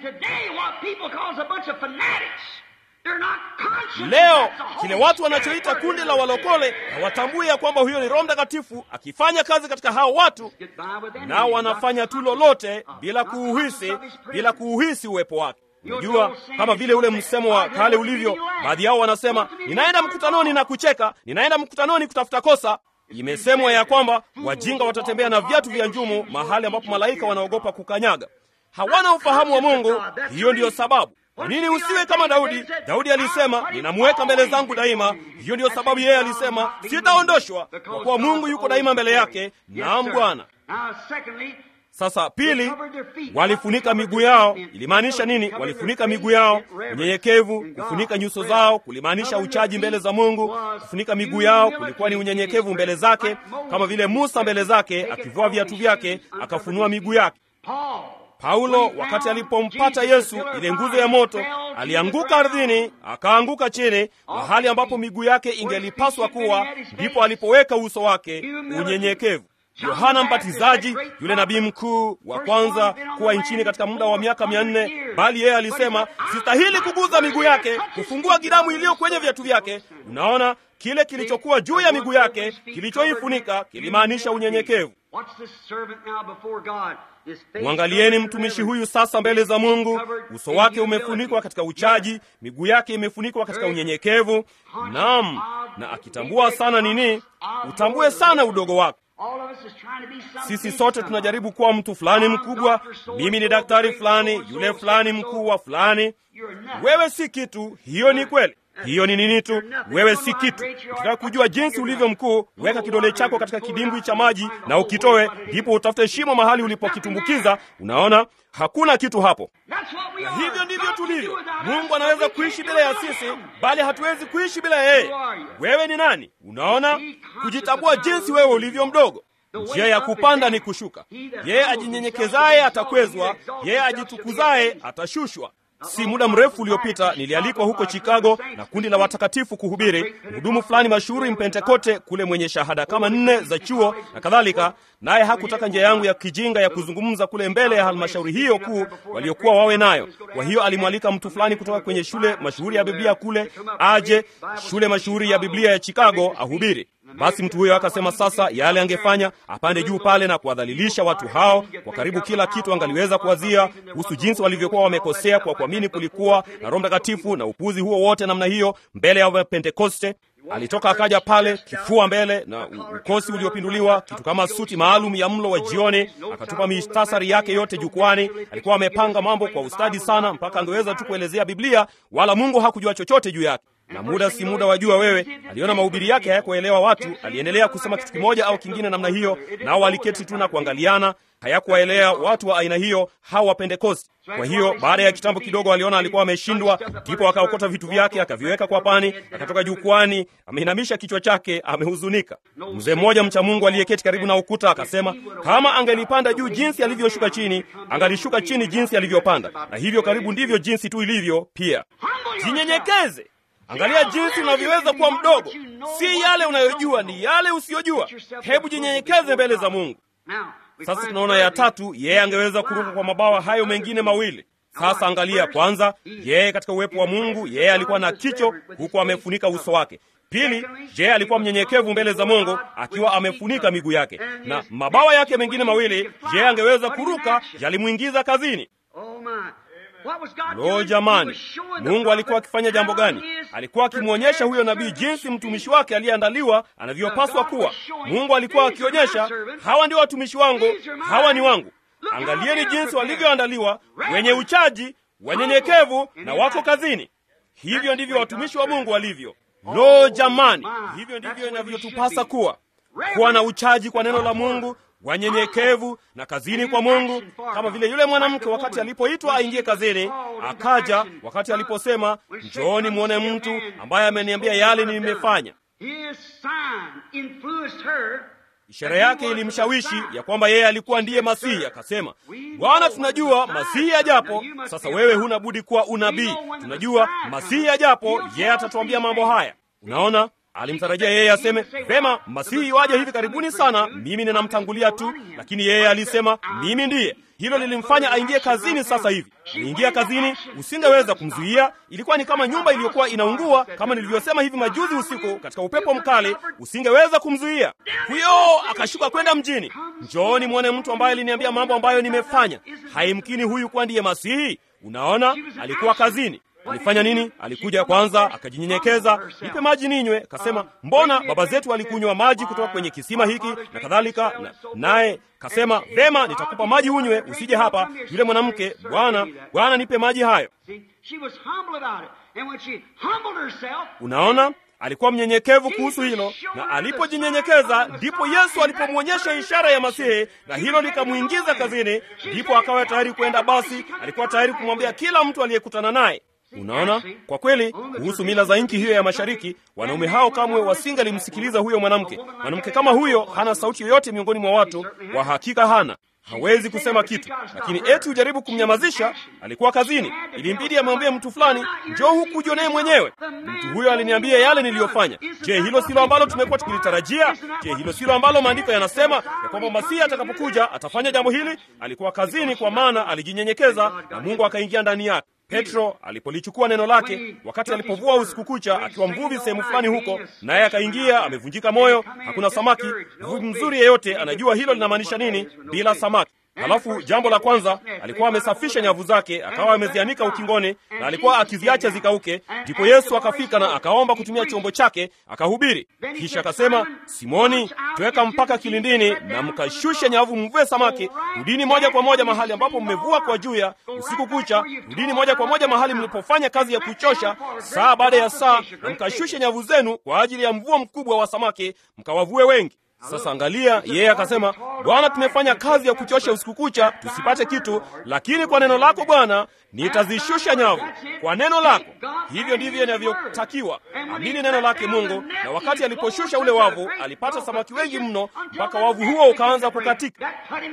Leo kile watu wanachoita kundi la walokole hawatambui ya kwamba huyo ni Roho Mtakatifu akifanya kazi katika hao watu, nao wanafanya tu lolote bila kuuhisi, bila kuuhisi uwepo wake. Unajua, kama vile ule msemo wa kale ulivyo, baadhi yao wanasema ninaenda mkutanoni na kucheka, ninaenda mkutanoni kutafuta kosa. Imesemwa ya kwamba wajinga watatembea na viatu vya njumu mahali ambapo malaika wanaogopa kukanyaga. Hawana ufahamu wa Mungu. Hiyo ndiyo sababu kwa nini usiwe kama Daudi? Daudi alisema ninamweka mbele zangu daima. Hiyo ndiyo sababu yeye alisema sitaondoshwa, kwa kuwa Mungu yuko daima mbele yake. Naam, Bwana. Sasa pili, walifunika miguu yao. Ilimaanisha nini? Walifunika miguu yao, unyenyekevu. Kufunika nyuso zao kulimaanisha uchaji mbele za Mungu. Kufunika miguu yao kulikuwa ni unyenyekevu mbele zake, kama vile Musa mbele zake akivua viatu vyake akafunua miguu yake. Paulo wakati alipompata Yesu, ile nguzo ya moto, alianguka ardhini, akaanguka chini, mahali ambapo miguu yake ingelipaswa kuwa, ndipo alipoweka uso wake, unyenyekevu. Yohana Mbatizaji, yule nabii mkuu wa kwanza kuwa nchini katika muda wa miaka mia nne, bali yeye alisema sistahili kuguza miguu yake, kufungua gidamu iliyo kwenye viatu vyake. Unaona, kile kilichokuwa juu ya miguu yake kilichoifunika kilimaanisha unyenyekevu. Mwangalieni mtumishi huyu sasa mbele za Mungu, uso wake umefunikwa katika uchaji, miguu yake imefunikwa katika unyenyekevu. Naam, na akitambua sana nini, utambue sana udogo wako. Sisi sote tunajaribu kuwa mtu fulani mkubwa. Mimi ni daktari fulani, yule fulani mkuu wa fulani. Wewe si kitu. Hiyo ni kweli. Hiyo ni nini tu? Wewe si kitu. Ukitaka kujua jinsi ulivyo mkuu, weka kidole chako katika kidimbwi cha maji na ukitoe, ndipo utafute shimo mahali ulipokitumbukiza. Unaona, hakuna kitu hapo. Na hivyo ndivyo tulivyo. Mungu anaweza kuishi bila ya sisi, bali hatuwezi kuishi bila yeye. Wewe ni nani? Unaona, kujitambua jinsi wewe ulivyo mdogo. Njia ya kupanda ni kushuka. Yeye ajinyenyekezaye atakwezwa, yeye ajitukuzaye atashushwa. Si muda mrefu uliopita nilialikwa huko Chicago na kundi la watakatifu kuhubiri. Mhudumu fulani mashuhuri Mpentekote kule, mwenye shahada kama nne za chuo na kadhalika, naye hakutaka njia yangu ya kijinga ya kuzungumza kule mbele ya halmashauri hiyo kuu waliokuwa wawe nayo. Kwa hiyo alimwalika mtu fulani kutoka kwenye shule mashuhuri ya Biblia kule aje shule mashuhuri ya Biblia ya Chicago ahubiri. Basi mtu huyo akasema sasa yale angefanya apande juu pale na kuwadhalilisha watu hao kwa karibu kila kitu angaliweza kuwazia kuhusu jinsi walivyokuwa wamekosea kwa kuamini kulikuwa na Roho Mtakatifu na upuzi huo wote namna hiyo mbele ya Wapentekoste. Alitoka akaja pale kifua mbele na ukosi uliopinduliwa, kitu kama suti maalum ya mlo wa jioni. Akatupa mistasari yake yote jukwani. Alikuwa amepanga mambo kwa ustadi sana, mpaka angeweza tu kuelezea Biblia, wala Mungu hakujua chochote juu yake na muda si muda, wajua wewe, aliona mahubiri yake hayakuelewa watu. Aliendelea kusema kitu kimoja au kingine namna hiyo, nao waliketi tu na kuangaliana. Hayakuwaelewa watu wa aina hiyo, hawa Wapentekosti. Kwa hiyo baada ya kitambo kidogo, aliona alikuwa ameshindwa, ndipo akaokota vitu vyake akaviweka kwa pani, akatoka jukwani, ameinamisha kichwa chake, amehuzunika. Mzee mmoja mcha Mungu aliyeketi karibu na ukuta akasema, kama angelipanda juu jinsi alivyoshuka chini, angalishuka chini jinsi alivyopanda. Na hivyo karibu ndivyo jinsi tu ilivyo pia. Jinyenyekeze. Angalia jinsi unavyoweza kuwa mdogo. Si yale unayojua, ni yale usiyojua. Hebu jinyenyekeze mbele za Mungu. Sasa tunaona ya tatu, yeye angeweza kuruka kwa mabawa hayo mengine mawili. Sasa angalia kwanza, yeye katika uwepo wa Mungu, yeye alikuwa na kicho huku amefunika uso wake. Pili, je, alikuwa mnyenyekevu mbele za Mungu akiwa amefunika miguu yake, na mabawa yake mengine mawili, je, angeweza kuruka? Yalimwingiza kazini. Lo, jamani, Mungu alikuwa akifanya jambo gani? Alikuwa akimwonyesha huyo nabii jinsi mtumishi wake aliyeandaliwa anavyopaswa kuwa. Mungu alikuwa akionyesha, hawa ndio watumishi wangu, hawa ni wangu. Angalieni jinsi walivyoandaliwa, wenye uchaji, wanyenyekevu na wako kazini. Hivyo ndivyo watumishi wa Mungu walivyo. Lo, jamani, hivyo ndivyo inavyotupasa kuwa, kuwa na uchaji kwa neno la Mungu wanyenyekevu na kazini kwa Mungu, kama vile yule mwanamke wakati alipoitwa aingie kazini, akaja wakati aliposema, njooni mwone mtu ambaye ameniambia yale nimefanya. ishara yake ilimshawishi ya kwamba yeye alikuwa ndiye Masihi. Akasema, Bwana, tunajua Masihi ajapo. Sasa wewe huna budi kuwa unabii. Tunajua Masihi ajapo, yeye atatuambia mambo haya. Unaona, alimtarajia yeye aseme vema, Masihi waje hivi karibuni sana, mimi ninamtangulia tu, lakini yeye alisema mimi ndiye. Hilo lilimfanya aingie kazini sasa hivi. Aliingia kazini, usingeweza kumzuia. Ilikuwa ni kama nyumba iliyokuwa inaungua, kama nilivyosema hivi majuzi usiku, katika upepo mkali, usingeweza kumzuia. Huyo akashuka kwenda mjini. Njooni mwone mtu ambaye aliniambia mambo ambayo nimefanya. Haimkini huyu kuwa ndiye Masihi. Unaona, alikuwa kazini. Alifanya nini? Alikuja kwanza, akajinyenyekeza, nipe maji ninywe. Kasema, mbona baba zetu walikunywa maji kutoka kwenye kisima hiki na kadhalika. Naye kasema, vema, nitakupa maji unywe, usije hapa. Yule mwanamke, Bwana, Bwana, nipe maji hayo. Unaona, alikuwa mnyenyekevu kuhusu hilo, na alipojinyenyekeza ndipo Yesu alipomwonyesha ishara ya Masihi, na hilo likamwingiza kazini. Ndipo akawa tayari kwenda. Basi alikuwa tayari kumwambia kila mtu aliyekutana naye Unaona, kwa kweli, kuhusu mila za nchi hiyo ya mashariki, wanaume hao kamwe wasingalimsikiliza huyo mwanamke. Mwanamke kama huyo hana sauti yoyote miongoni mwa watu, kwa hakika hana, hawezi kusema kitu. Lakini eti ujaribu kumnyamazisha, alikuwa kazini, ilimbidi amwambie mtu fulani, njoo huku ujionee mwenyewe. Mtu huyo aliniambia yale niliyofanya. Je, hilo silo ambalo tumekuwa tukilitarajia? Je, hilo silo ambalo maandiko yanasema ya kwamba Masihi atakapokuja atafanya jambo hili? Alikuwa kazini, kwa maana alijinyenyekeza na Mungu akaingia ndani yake. Petro alipolichukua neno lake wakati alipovua usiku kucha akiwa mvuvi sehemu fulani huko, naye akaingia amevunjika moyo, hakuna samaki. Mvuvi mzuri yeyote anajua hilo linamaanisha nini, bila samaki. Halafu jambo la kwanza, alikuwa amesafisha nyavu zake, akawa amezianika ukingoni, na alikuwa akiziacha zikauke. Ndipo Yesu akafika na akaomba kutumia chombo chake, akahubiri. Kisha akasema, Simoni, tweka mpaka kilindini na mkashushe nyavu, mvue samaki. Rudini moja kwa moja mahali ambapo mmevua kwa juya usiku kucha, rudini moja kwa moja mahali mlipofanya kazi ya kuchosha saa baada ya saa, na mkashushe nyavu zenu kwa ajili ya mvuo mkubwa wa samaki, mkawavue wengi. Sasa angalia, yeye akasema, Bwana, tumefanya kazi ya kuchosha usiku kucha tusipate kitu, lakini kwa neno lako Bwana nitazishusha nyavu. Kwa neno lako. Hivyo ndivyo inavyotakiwa. Amini neno lake Mungu. Na wakati aliposhusha ule wavu, alipata samaki wengi mno, mpaka wavu huo ukaanza kukatika.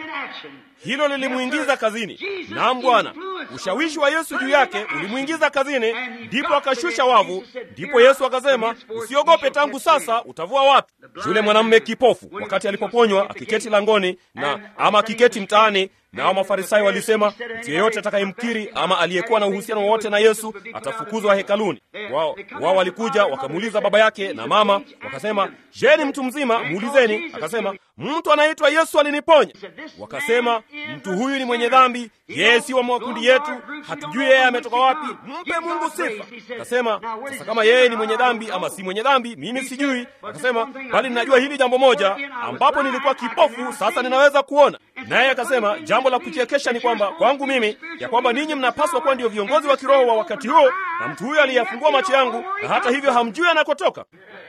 Hilo lilimwingiza kazini. Naam Bwana, ushawishi wa Yesu juu yake ulimwingiza kazini, ndipo akashusha wavu. Ndipo Yesu akasema, usiogope, tangu sasa utavua watu. Yule mwanamume kipofu, wakati alipoponywa akiketi langoni na ama akiketi mtaani nao Mafarisayo walisema mtu yeyote atakayemkiri ama aliyekuwa na uhusiano wowote na Yesu atafukuzwa hekaluni. Wao wao walikuja wakamuuliza baba yake na mama, wakasema, je, ni mtu mzima? Muulizeni. Akasema, mtu anaitwa Yesu aliniponya. Wakasema, mtu huyu ni mwenye dhambi, yeye si wa makundi yetu, hatujui yeye ametoka wapi. Mpe Mungu sifa. Akasema, sasa kama yeye ni mwenye dhambi ama si mwenye dhambi, mimi sijui. Akasema, bali ninajua hili jambo moja, ambapo nilikuwa kipofu, sasa ninaweza kuona. Naye akasema, jambo la kuchekesha ni kwamba kwangu mimi ya kwamba ninyi mnapaswa kuwa ndio viongozi wa kiroho wa wakati huo, na mtu huyo aliyafungua macho yangu, na hata hivyo hamjui anakotoka.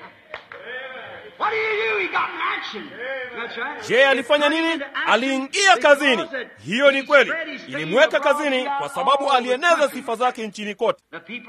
Je, alifanya nini? Aliingia kazini. Hiyo ni kweli, ilimweka kazini kwa sababu alieneza sifa zake nchini kote.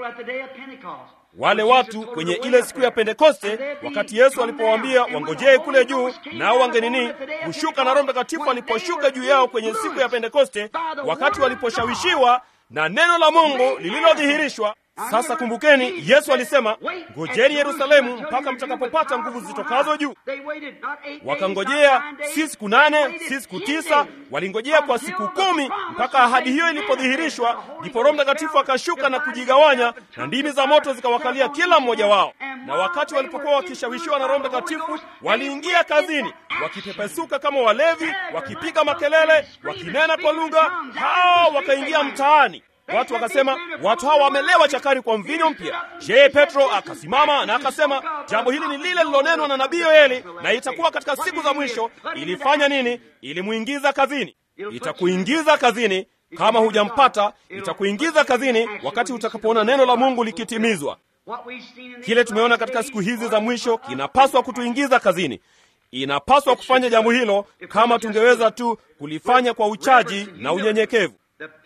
Wale watu kwenye ile siku ya Pentekoste, wakati Yesu alipowaambia wangojee kule juu, nao wangenini kushuka na Roho Mtakatifu aliposhuka juu yao kwenye siku ya Pentekoste, wakati waliposhawishiwa na neno la Mungu lililodhihirishwa. Sasa kumbukeni, Yesu alisema ngojeni Yerusalemu mpaka mtakapopata nguvu zitokazo juu. Wakangojea si siku nane, si siku tisa, walingojea kwa siku kumi mpaka ahadi hiyo ilipodhihirishwa. Ndipo Roho Mtakatifu akashuka na kujigawanya, na ndimi za moto zikawakalia kila mmoja wao. Na wakati walipokuwa wakishawishiwa na Roho Mtakatifu, waliingia kazini wakipepesuka kama walevi, wakipiga makelele, wakinena kwa lugha. Hao wakaingia mtaani. Watu wakasema watu hawa wamelewa chakari kwa mvinyo mpya. Je, Petro akasimama na akasema jambo hili ni lile lilonenwa na nabii Yoeli, na itakuwa katika siku za mwisho. Ilifanya nini? Ilimwingiza kazini. Itakuingiza kazini kama hujampata, itakuingiza kazini wakati utakapoona neno la Mungu likitimizwa. Kile tumeona katika siku hizi za mwisho kinapaswa kutuingiza kazini. Inapaswa kufanya jambo hilo kama tungeweza tu kulifanya kwa uchaji na unyenyekevu.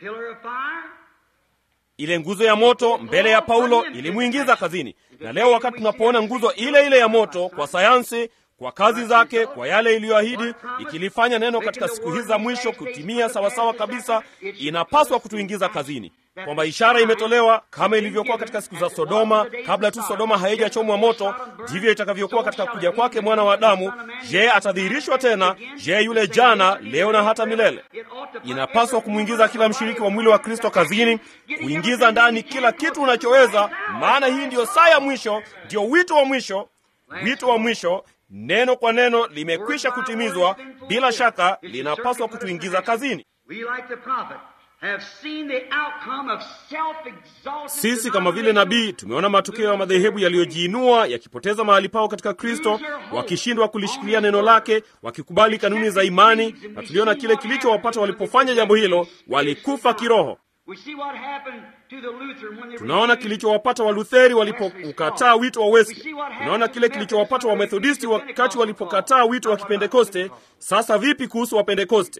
Ile nguzo ya moto mbele ya Paulo ilimwingiza kazini, na leo wakati tunapoona nguzo ile ile ya moto kwa sayansi, kwa kazi zake, kwa yale iliyoahidi, ikilifanya neno katika siku hizi za mwisho kutimia sawasawa kabisa, inapaswa kutuingiza kazini, kwamba ishara imetolewa kama ilivyokuwa katika siku za Sodoma. Kabla tu Sodoma haijachomwa moto, ndivyo itakavyokuwa katika kuja kwake mwana wa Adamu. Je, atadhihirishwa tena? Je, yule jana, leo na hata milele? Inapaswa kumwingiza kila mshiriki wa mwili wa Kristo kazini, kuingiza ndani kila kitu unachoweza, maana hii ndiyo saa ya mwisho, ndiyo wito wa mwisho. Wito wa mwisho, neno kwa neno limekwisha kutimizwa, bila shaka linapaswa kutuingiza kazini. Sisi kama vile nabii tumeona matokeo ya madhehebu yaliyojiinua yakipoteza mahali pao katika Kristo, wakishindwa kulishikilia neno lake, wakikubali kanuni za imani, na tuliona kile kilichowapata walipofanya jambo hilo, walikufa kiroho. Tunaona kilichowapata Walutheri walipoukataa wito wa Wesley. Tunaona kile kilichowapata Wamethodisti wakati walipokataa wito wa Kipentekoste. Sasa vipi kuhusu Wapentekoste?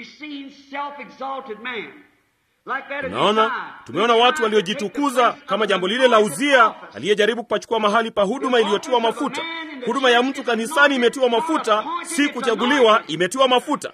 Tunaona, tumeona watu waliojitukuza kama jambo lile la Uzia aliyejaribu kupachukua mahali pa huduma iliyotiwa mafuta. Huduma ya mtu kanisani imetiwa mafuta, si kuchaguliwa, imetiwa mafuta.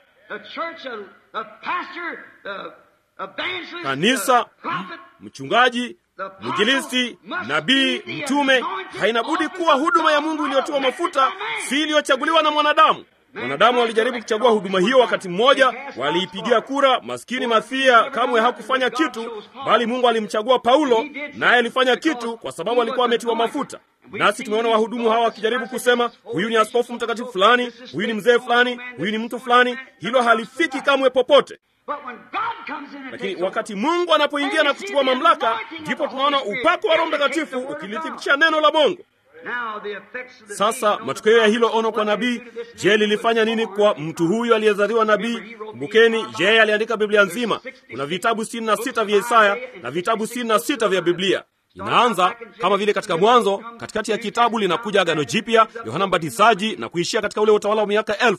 Kanisa, mchungaji, mwinjilisti, nabii, mtume, haina budi kuwa huduma ya Mungu iliyotiwa mafuta, si iliyochaguliwa na mwanadamu. Wanadamu walijaribu kuchagua huduma hiyo wakati mmoja, waliipigia kura. Maskini Mathia kamwe hakufanya kitu, bali Mungu alimchagua Paulo, naye alifanya kitu kwa sababu alikuwa ametiwa mafuta. Nasi tumeona wahudumu hawa wakijaribu kusema huyu ni askofu mtakatifu fulani, huyu ni mzee fulani, huyu ni mtu fulani. Hilo halifiki kamwe popote. Lakini wakati Mungu anapoingia na kuchukua mamlaka, ndipo tunaona upako wa Roho Mtakatifu ukilithibitisha neno la Mungu. Sasa matokeo ya hilo ono kwa nabii, je, lilifanya nini kwa mtu huyu aliyezaliwa nabii? Kumbukeni, yeye aliandika Biblia nzima. Kuna vitabu sitini na sita vya Isaya na vitabu sitini na sita vya Biblia. Inaanza kama vile katika Mwanzo, katikati ya kitabu linakuja Agano Jipya, Yohana Mbatizaji, na kuishia katika ule utawala wa miaka elfu.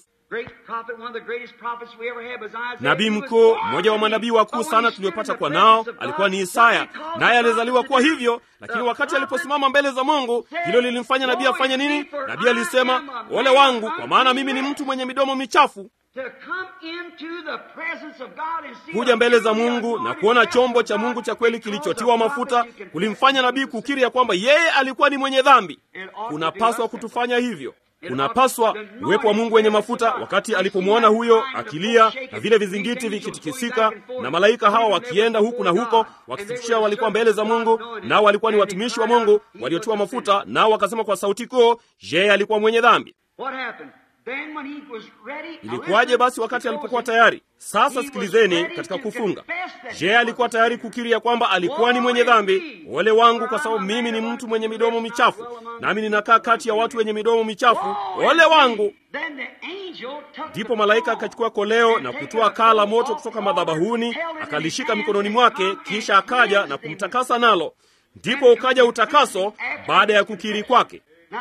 Nabii mkuu, mmoja wa manabii wakuu sana tuliopata kwa nao alikuwa ni Isaya, naye alizaliwa kuwa hivyo. Lakini wakati aliposimama mbele za Mungu, hilo lilimfanya nabii afanye nini? Nabii alisema, ole wangu, kwa maana mimi ni mtu mwenye midomo michafu. Kuja mbele za Mungu na kuona chombo cha Mungu cha kweli kilichotiwa mafuta kulimfanya nabii kukiri ya kwamba yeye alikuwa ni mwenye dhambi. Kunapaswa kutufanya hivyo. Unapaswa uwepo wa Mungu wenye mafuta. Wakati alipomwona huyo akilia na vile vizingiti vikitikisika na malaika hawa wakienda huku na huko wakithibitishia walikuwa mbele za Mungu, nao walikuwa ni watumishi wa Mungu waliotiwa mafuta, nao wakasema kwa sauti kuu, yeye alikuwa mwenye dhambi. Ilikuwaje basi wakati alipokuwa tayari? Sasa sikilizeni, katika kufunga, je, alikuwa tayari kukiri ya kwamba alikuwa ni mwenye dhambi? Ole wangu, kwa sababu mimi ni mtu mwenye midomo michafu, nami ninakaa kati ya watu wenye midomo michafu. Ole wangu! Ndipo malaika akachukua koleo na kutoa kaa la moto kutoka madhabahuni, akalishika mikononi mwake, kisha akaja na kumtakasa nalo. Ndipo ukaja utakaso baada ya kukiri kwake.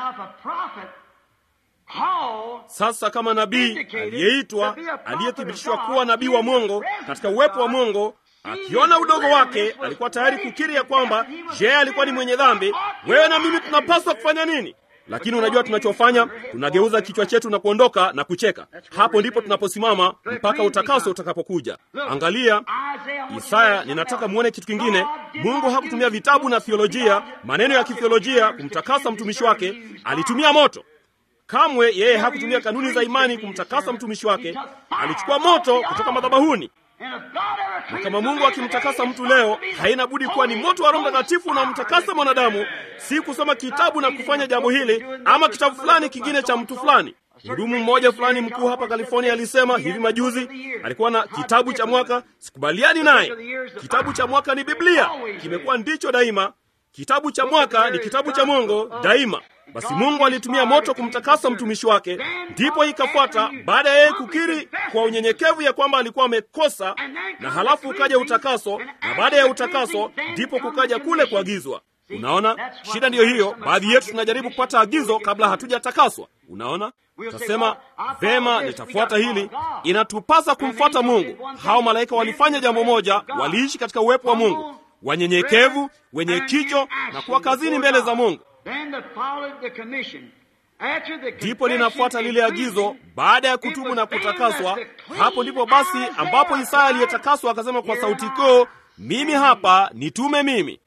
Sasa kama nabii aliyeitwa, aliyethibitishwa kuwa nabii wa Mungu katika uwepo wa Mungu, akiona udogo wake, alikuwa tayari kukiri ya kwamba je, alikuwa ni mwenye dhambi. Wewe na mimi tunapaswa kufanya nini? Lakini unajua tunachofanya, tunageuza kichwa chetu na kuondoka na kucheka. Hapo ndipo tunaposimama mpaka utakaso utakapokuja. Angalia Isaya, ninataka muone kitu kingine. Mungu hakutumia vitabu na theolojia, maneno ya kithiolojia kumtakasa mtumishi wake, alitumia moto. Kamwe yeye hakutumia kanuni za imani kumtakasa mtumishi wake, alichukua moto kutoka madhabahuni. Na kama Mungu akimtakasa mtu leo, haina budi kuwa ni moto wa Roho Mtakatifu unaomtakasa mwanadamu, si kusoma kitabu na kufanya jambo hili ama kitabu fulani kingine cha mtu fulani. Mhudumu mmoja fulani mkuu hapa California alisema hivi majuzi, alikuwa na kitabu cha mwaka. Sikubaliani naye. Kitabu cha mwaka ni Biblia, kimekuwa ndicho daima. Kitabu cha mwaka ni kitabu cha Mungu daima. Basi Mungu alitumia moto kumtakasa mtumishi wake, ndipo ikafuata baada ya yeye kukiri kwa unyenyekevu ya kwamba alikuwa amekosa, na halafu ukaja utakaso, na baada ya utakaso ndipo kukaja kule kuagizwa. Unaona, shida ndiyo hiyo. Baadhi yetu tunajaribu kupata agizo kabla hatujatakaswa. Unaona, utasema vema, nitafuata hili. Inatupasa kumfuata Mungu. Hao malaika walifanya jambo moja, waliishi katika uwepo wa Mungu, wanyenyekevu, wenye kicho na kuwa kazini mbele za Mungu. ndipo linafuata lile agizo baada ya kutubu na kutakaswa. Hapo ndipo basi ambapo Isaya aliyetakaswa akasema kwa sauti kuu, mimi hapa, nitume mimi.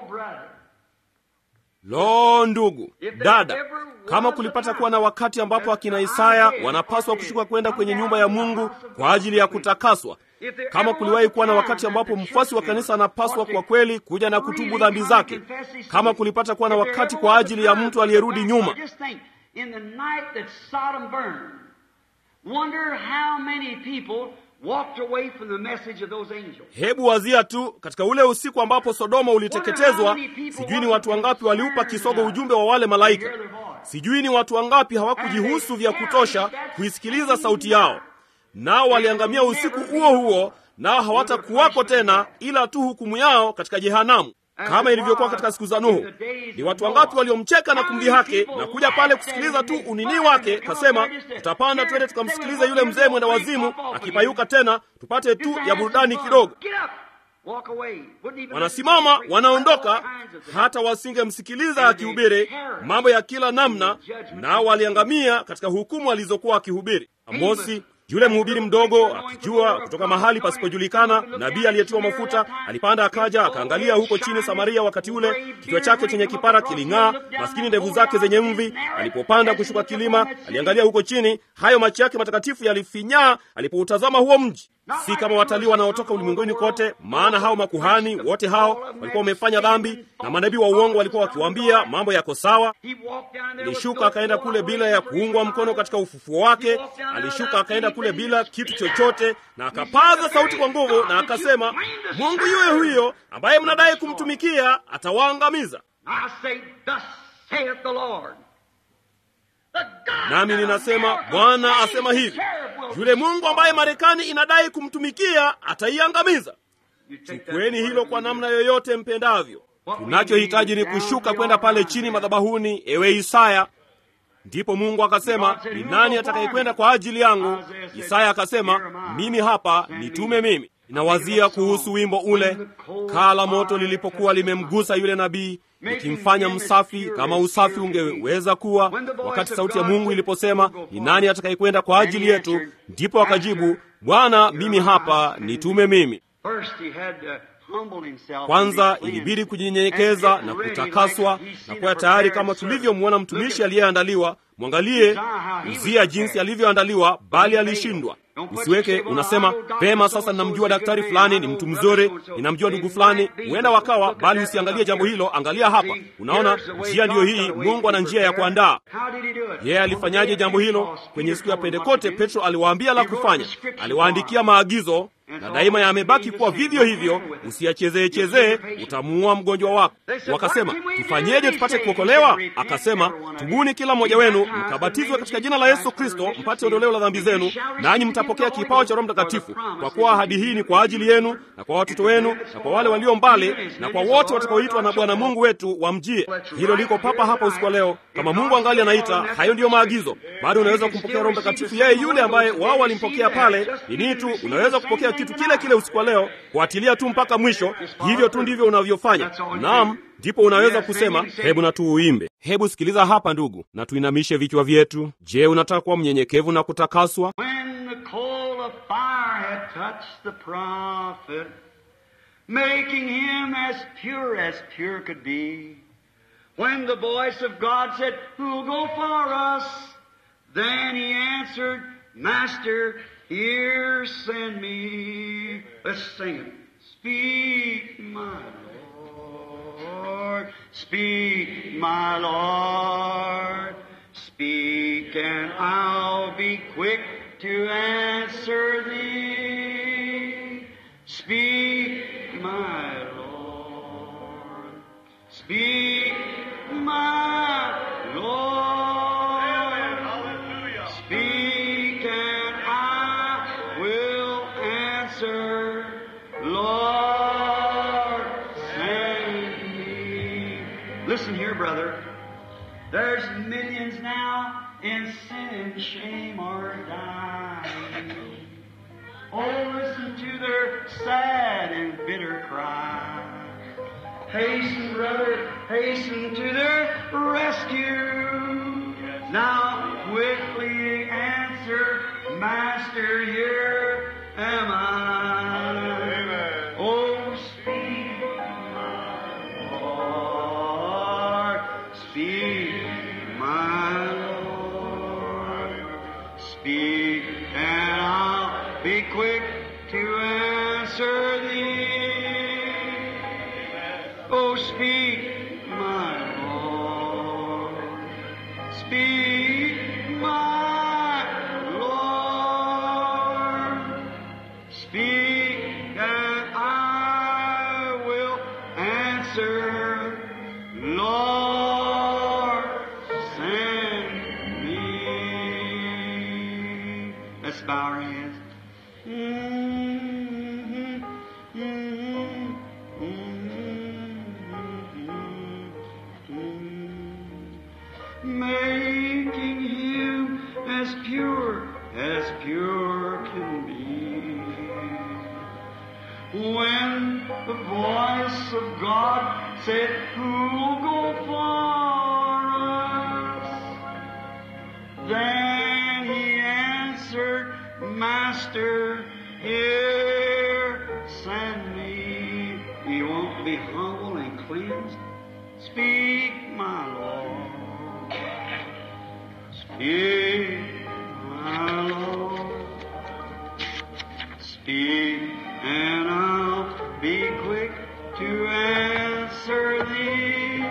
Lo, ndugu dada, kama kulipata kuwa na wakati ambapo akina Isaya wanapaswa kushuka kwenda kwenye nyumba ya Mungu kwa ajili ya kutakaswa, kama kuliwahi kuwa na wakati ambapo mfuasi wa kanisa anapaswa kwa kweli kuja na kutubu dhambi zake, kama kulipata kuwa na wakati kwa ajili ya mtu aliyerudi nyuma In the night that Sodom burned, wonder how many people walked away from the message of those angels. Hebu wazia tu katika ule usiku ambapo Sodoma uliteketezwa, sijui ni watu wangapi waliupa kisogo ujumbe wa wale malaika. Sijui ni watu wangapi hawakujihusu vya kutosha kuisikiliza sauti yao, nao waliangamia usiku huo huo, nao hawatakuwako tena, ila tu hukumu yao katika jehanamu kama ilivyokuwa katika siku za Nuhu. Ni watu wangapi waliomcheka na kumdhihaki na kuja pale kusikiliza tu unini wake, kasema tutapanda twende tukamsikiliza yule mzee mwenda wazimu akipayuka tena, tupate tu ya burudani kidogo. Wanasimama wanaondoka, hata wasingemsikiliza akihubiri mambo ya kila namna, nao waliangamia katika hukumu alizokuwa akihubiri. Amosi yule mhubiri mdogo akijua kutoka mahali pasipojulikana, nabii aliyetiwa mafuta alipanda akaja, akaangalia huko chini Samaria. Wakati ule kichwa chake chenye kipara kiling'aa, maskini ndevu zake zenye mvi. Alipopanda kushuka kilima, aliangalia huko chini, hayo macho yake matakatifu yalifinyaa alipoutazama huo mji. Si kama watalii wanaotoka ulimwenguni kote, maana hao makuhani wote hao walikuwa wamefanya dhambi, na manabii wa uongo walikuwa wakiwaambia mambo yako sawa. Alishuka akaenda kule bila ya kuungwa mkono katika ufufuo wake. Alishuka akaenda kule bila kitu chochote, na akapaza sauti kwa nguvu na akasema, Mungu yuye huyo ambaye mnadai kumtumikia atawaangamiza. Nami ninasema Bwana asema hivi, yule Mungu ambaye Marekani inadai kumtumikia ataiangamiza. Chukueni hilo kwa namna yoyote mpendavyo. Tunachohitaji ni kushuka kwenda pale chini madhabahuni, ewe Isaya. Ndipo Mungu akasema, ni nani atakayekwenda kwa ajili yangu? Isaya akasema, mimi hapa, nitume mimi. Ninawazia kuhusu wimbo ule, kaa la moto lilipokuwa limemgusa yule nabii ikimfanya msafi kama usafi ungeweza kuwa, wakati sauti ya Mungu iliposema, ni nani atakayekwenda kwa ajili yetu? Ndipo akajibu, Bwana, mimi hapa, nitume mimi. Kwanza ilibidi kujinyenyekeza na kutakaswa na kuwa tayari, kama tulivyomwona mtumishi aliyeandaliwa. Mwangalie Uzia jinsi alivyoandaliwa, bali alishindwa. Usiweke unasema pema, sasa ninamjua daktari fulani, ni mtu mzuri, ninamjua ndugu fulani, huenda wakawa, bali usiangalie jambo hilo. Angalia hapa, unaona njia ndiyo hii. Mungu ana njia ya kuandaa. Yeye alifanyaje jambo hilo? Kwenye siku ya Pentekote, Petro aliwaambia la kufanya, aliwaandikia maagizo na daima yamebaki kuwa vivyo hivyo. Usiyachezee chezee, utamuua mgonjwa wako. Wakasema, tufanyeje tupate kuokolewa? Akasema, tubuni kila mmoja wenu mkabatizwe katika jina la Yesu Kristo mpate ondoleo la dhambi zenu, nanyi mtapokea kipawa cha Roho Mtakatifu, kwa kuwa ahadi hii ni kwa ajili yenu na kwa watoto wenu na kwa wale walio mbali na kwa wote watakaoitwa na Bwana Mungu wetu wamjie. Hilo liko papa hapa usiku wa leo. Kama Mungu angali anaita, hayo ndiyo maagizo. Bado unaweza kumpokea Roho Mtakatifu, yeye yule ambaye wao walimpokea pale. Nini tu unaweza kupokea kitu kile kile usiku wa leo, kuatilia tu mpaka mwisho. Hivyo tu ndivyo unavyofanya. Naam, ndipo unaweza kusema hebu na tuuimbe. Hebu sikiliza hapa ndugu, na tuinamishe vichwa vyetu. Je, unataka kuwa mnyenyekevu na kutakaswa? When the coal of fire had touched the prophet, making him as pure as pure could be, when the voice of God said, Who'll go for us? Then he answered, Master, here send me. Let's sing it. Speak, my Lord. Speak, my Lord. Speak, and I'll be quick to answer thee. Speak, my Lord. Speak, my Lord. Speak, and I will answer. Lord, send me. Listen here, brother. There's millions now in sin and shame are dying. Oh, listen to their sad and bitter cry. Hasten, brother, hasten to their rescue. Now quickly answer, Master, here am I. Oh, speak, my Lord, speak, my Lord, speak, and I'll be quick to answer thee. Oh, speak, my Lord. Speak, my Lord. Speak, and I will answer. Lord, send me. Let's bow our heads. Mhm, mhm, mhm, Making him as pure as pure can be. When the voice of God said, Who'll go for us? Then he answered, Master, here send me. You won't be humble and cleansed? Speak, my Lord. Speak, my Lord. Speak, and I'll be quick to answer thee.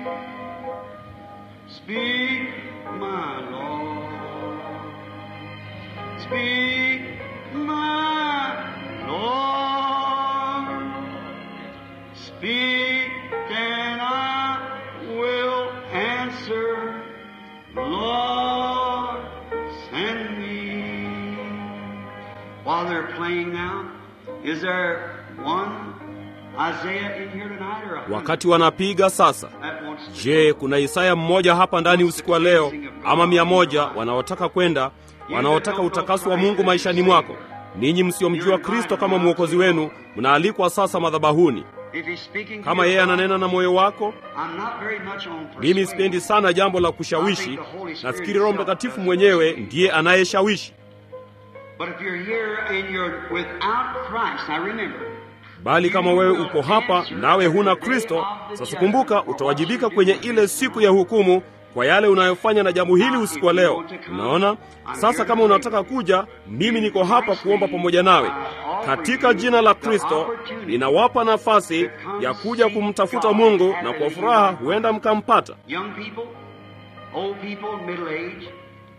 Speak, my Lord. Speak, my Lord. Speak, and I will answer. Lord, send me. While they're playing now, is there one Isaiah in here tonight or a hundred wakati wanapiga sasa that wants to je kuna isaya mmoja hapa ndani usiku wa leo ama mia moja wanaotaka kwenda wanaotaka utakaso wa mungu maishani mwako ninyi msiomjua kristo kama mwokozi wenu mnaalikwa sasa madhabahuni If he's speaking to kama your yeye heart, ananena na moyo wako I'm not very much on mimi persuasion. sipendi sana jambo la kushawishi nafikiri roho mtakatifu mwenyewe ndiye anayeshawishi But if you're here and you're without Christ, now remember, bali kama wewe uko hapa nawe huna kristo sasa kumbuka utawajibika kwenye ile siku ya hukumu kwa yale unayofanya na jambo hili usiku wa leo unaona sasa kama unataka kuja mimi niko hapa kuomba pamoja nawe katika jina la kristo ninawapa nafasi ya kuja kumtafuta mungu na kwa furaha huenda mkampata young people, old people, middle age,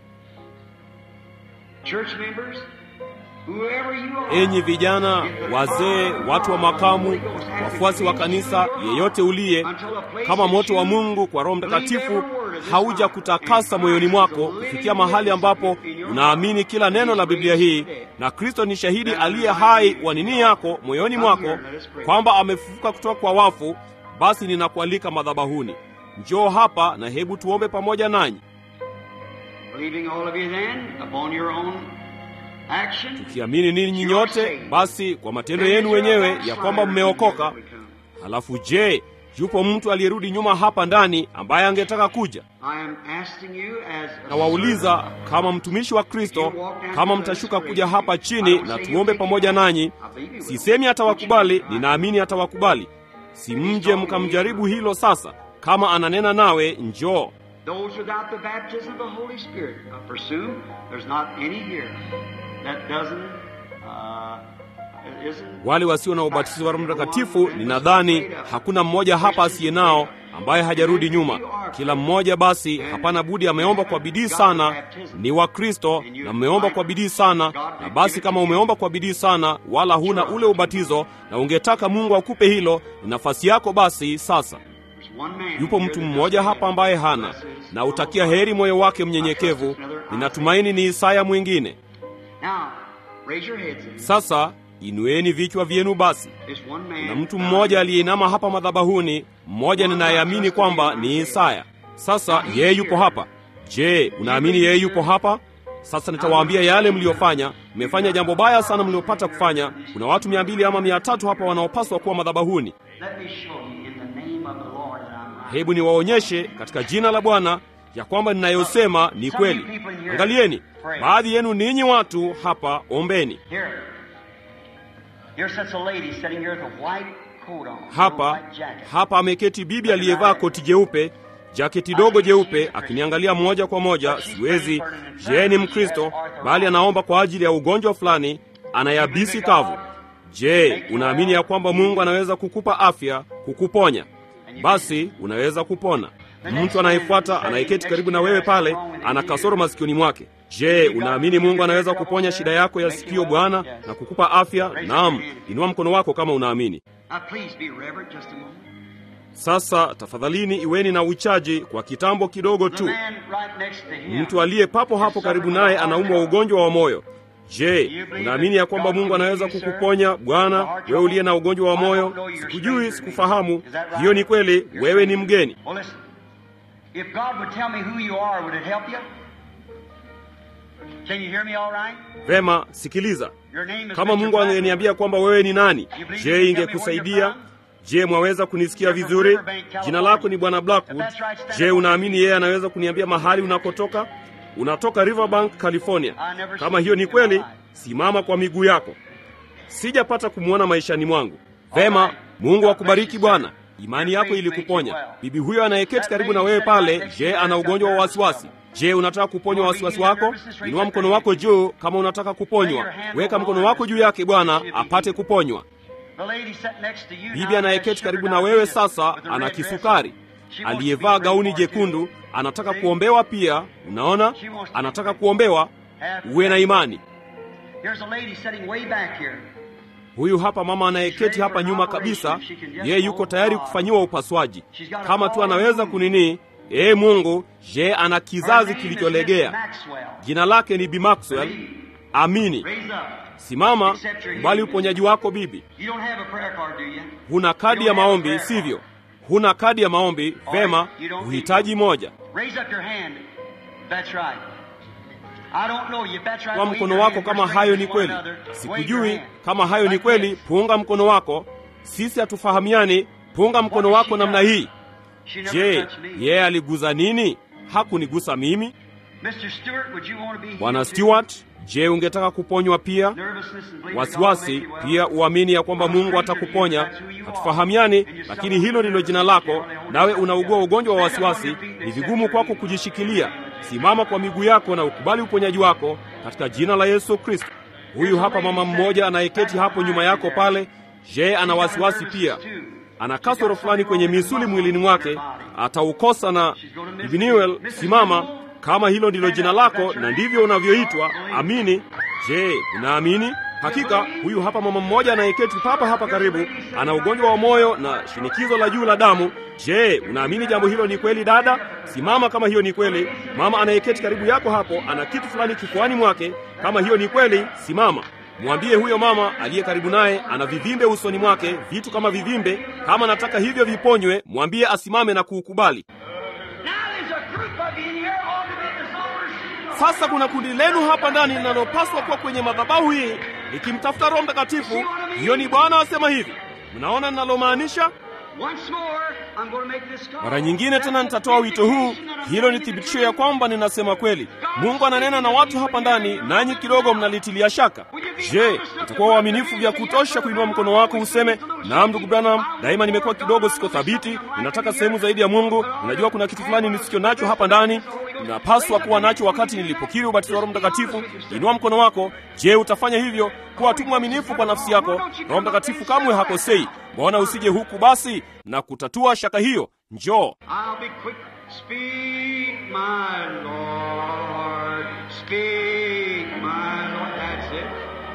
church members, whoever you are. enyi vijana wazee watu wa makamu wafuasi wa kanisa yeyote uliye kama moto wa mungu kwa roho mtakatifu hauja kutakasa moyoni mwako kufikia mahali ambapo unaamini kila neno la biblia hii na kristo ni shahidi aliye hai wa nini yako moyoni mwako kwamba amefufuka kutoka kwa wafu basi ninakualika madhabahuni njoo hapa na hebu tuombe pamoja nanyi Believing all of you then upon your own action. kiamini ninyi nyote basi kwa matendo yenu wenyewe ya kwamba mmeokoka halafu je yupo mtu aliyerudi nyuma hapa ndani ambaye angetaka kuja I am asking you as a nawauliza kama mtumishi wa kristo kama mtashuka kuja hapa chini na tuombe pamoja nanyi sisemi atawakubali ninaamini atawakubali si mje mkamjaribu hilo sasa kama ananena nawe njoo Those without the baptism of the Holy Spirit, I presume there's not any here that doesn't, uh, isn't. wale wasio na ubatizo wa roho mtakatifu ninadhani hakuna mmoja hapa asiye nao ambaye hajarudi nyuma kila mmoja basi hapana budi ameomba kwa bidii sana ni wa kristo na mmeomba kwa bidii sana na basi kama umeomba kwa bidii sana wala huna ule ubatizo na ungetaka mungu akupe hilo ni nafasi yako basi sasa There's one man yupo here mtu that mmoja doesn't hapa ambaye hana Bless his na utakia heri moyo wake mnyenyekevu ninatumaini ni isaya mwingine Now, raise your heads. sasa inueni vichwa vyenu basi There's one man. na mtu mmoja aliyeinama hapa madhabahuni mmoja ninayeamini kwamba ni isaya sasa yeye yupo hapa je unaamini yeye yupo hapa sasa nitawaambia yale mliyofanya mmefanya jambo baya sana mliopata kufanya kuna watu mia mbili ama mia tatu hapa wanaopaswa kuwa madhabahuni Let me show you in the name of the Lord that I'm right. hebu niwaonyeshe katika jina la bwana ya kwamba ninayosema ni kweli. Angalieni, baadhi yenu ninyi watu hapa, ombeni. Here. Here sits a lady sitting here with a white coat on. Hapa white jacket. hapa ameketi bibi aliyevaa koti jeupe, jaketi dogo jeupe, akiniangalia moja kwa moja. Siwezi, je, ni Mkristo, bali anaomba kwa ajili ya ugonjwa fulani, ana yabisi kavu. Je, unaamini ya kwamba Mungu anaweza kukupa afya, kukuponya? Basi unaweza kupona. Mtu anayefuata anayeketi karibu na wewe pale ana kasoro masikioni mwake. Je, unaamini Mungu anaweza kuponya shida yako ya sikio, Bwana, na kukupa afya? Naam, inua mkono wako kama unaamini. Now please be reverent just a moment. Sasa tafadhalini iweni na uchaji kwa kitambo kidogo The tu. man right next to him. Mtu aliye papo hapo karibu naye anaumwa ugonjwa wa moyo. Je, unaamini ya kwamba Mungu anaweza kukuponya Bwana, wewe uliye na ugonjwa wa moyo? Sikujui, sikufahamu. Hiyo ni kweli, wewe ni mgeni. Well, listen. If God would tell me who you are, would it help you? Can you hear me all right? Vema, sikiliza. Your name is Kama Mr. Mungu Blackwood. angeniambia kwamba wewe ni nani, je, ingekusaidia? Je, mwaweza kunisikia vizuri? Jina lako ni Bwana Blackwood. Je, unaamini yeye anaweza kuniambia mahali unakotoka? Unatoka Riverbank, California. Kama hiyo ni kweli, simama kwa miguu yako. Sijapata kumwona maishani mwangu. Vema, Mungu akubariki Bwana. Imani yako ilikuponya. Bibi huyo anayeketi karibu na wewe pale, je, ana ugonjwa wa wasiwasi? Je, unataka kuponywa wasiwasi wako? Inua mkono wako juu kama unataka kuponywa. Weka mkono wako juu yake Bwana apate kuponywa. The lady sitting next to you Bibi now anayeketi has karibu sugar na wewe diabetes sasa with a ana red dress kisukari, on. She wants aliyevaa to be gauni prayed for jekundu, too. anataka See? kuombewa pia. Unaona, anataka kuombewa. Uwe na imani. Here's a lady sitting way back here. Huyu hapa mama anayeketi hapa nyuma kabisa, yeye yuko tayari kufanyiwa upasuaji. Kama tu anaweza kunini, ee Mungu, je, ana Her kizazi name is kilicholegea. Miss Maxwell. Jina lake ni Bi Maxwell. Amini, Raise up. simama, kubali uponyaji wako bibi. You don't have a prayer card, do you? Huna kadi ya maombi, sivyo? Huna kadi ya maombi, vema, uhitaji moja. Raise up your hand. That's right. I don't know you. If that's right, kwa wave mkono your wako hand. kama We're hayo ni strangers kweli. to one another. Wave your Sikujui hand. kama hayo ni Like kweli. this. Punga mkono wako. Sisi hatufahamiani. Punga mkono wako namna hii. She never Je, touched me. yeye aliguza nini? Hakunigusa mimi. Mr. Stewart, would you want to be healed Bwana too? Stewart, je, ungetaka kuponywa pia? Nervousness and believing God Wasiwasi will make you well. pia uamini ya kwamba Mungu atakuponya. Hatufahamiani, lakini hilo ndilo jina lako, nawe unaugua ugonjwa wa wasiwasi. Ni vigumu kwako kujishikilia. Simama kwa miguu yako na ukubali uponyaji wako katika jina la Yesu Kristo. Huyu hapa mama mmoja anayeketi hapo nyuma yako pale. Je, ana wasiwasi pia? Ana kasoro fulani kwenye misuli mwilini mwake, ataukosa na Bibi Newell, simama kama hilo ndilo jina lako na ndivyo unavyoitwa. Amini. Je, unaamini? Hakika huyu hapa mama mmoja anayeketi papa hapa karibu ana ugonjwa wa moyo na shinikizo la juu la damu. Je, unaamini jambo hilo ni kweli dada? Simama kama hiyo ni kweli. Mama anayeketi karibu yako hapo ana kitu fulani kifuani mwake. Kama hiyo ni kweli, simama. Mwambie huyo mama aliye karibu naye ana vivimbe usoni mwake, vitu kama vivimbe. Kama anataka hivyo viponywe, mwambie asimame na kuukubali. Now there's a group of you in here ought to be at the solar system. Sasa kuna kundi lenu hapa ndani linalopaswa kuwa kwenye madhabahu hii likimtafuta Roho Mtakatifu. Hiyo ni Bwana asema hivi. Mnaona ninalomaanisha? Once more, I'm going to make this call. Mara nyingine tena nitatoa wito huu. Hilo ni thibitisho ya kwamba ninasema kweli. Mungu ananena na watu hapa ndani, nanyi kidogo mnalitilia shaka. Je, utakuwa waaminifu vya kutosha kuinua mkono wako useme, naam, ndugu Branham, daima nimekuwa kidogo siko thabiti, ninataka sehemu zaidi ya Mungu. Ninajua kuna kitu fulani nisicho nacho hapa ndani, ninapaswa kuwa nacho wakati nilipokiri ubatizo wa Roho Mtakatifu. Inua mkono wako. Je, utafanya hivyo? Kuwa tu mwaminifu kwa nafsi yako. Roho Mtakatifu kamwe hakosei. Mbona usije huku basi na kutatua shaka hiyo? Njoo. I'll be quick. Speak, my Lord. Speak, my Lord. That's it.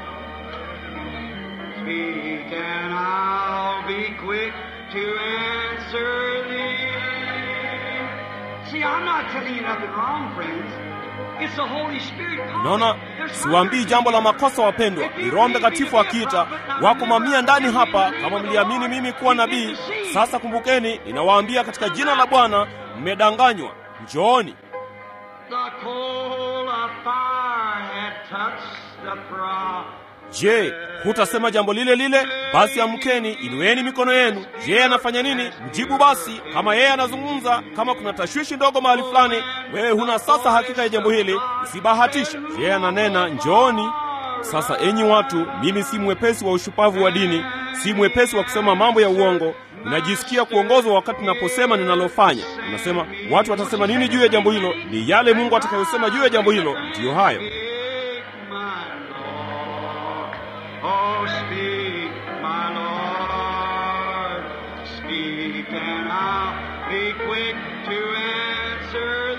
Speak, and I'll be quick to answer thee. See, I'm not telling you nothing wrong, friends. It's the Holy Spirit. calling. Naona There's siwaambii jambo la makosa, wapendwa. Ni Roho Mtakatifu akiita. Wako mamia ndani hapa, kama mliamini mimi kuwa nabii. Sasa kumbukeni, ninawaambia katika jina la Bwana, mmedanganywa. Njooni. The coal of fire had touched the prow. Je, hutasema jambo lile lile? Basi amkeni, inueni mikono yenu. Je, anafanya nini? Mjibu basi. Kama yeye anazungumza, kama kuna tashwishi ndogo mahali fulani, wewe huna sasa hakika ya jambo hili, usibahatisha. Je, ananena njooni sasa enyi watu, mimi si mwepesi wa ushupavu wa dini, si mwepesi wa kusema mambo ya uongo. Ninajisikia kuongozwa wakati ninaposema ninalofanya. Unasema watu watasema nini juu ya jambo hilo? Ni yale Mungu atakayosema juu ya jambo hilo, ndiyo hayo. Speak, my Lord. Oh, speak, my Lord. Speak, and I'll be quick to answer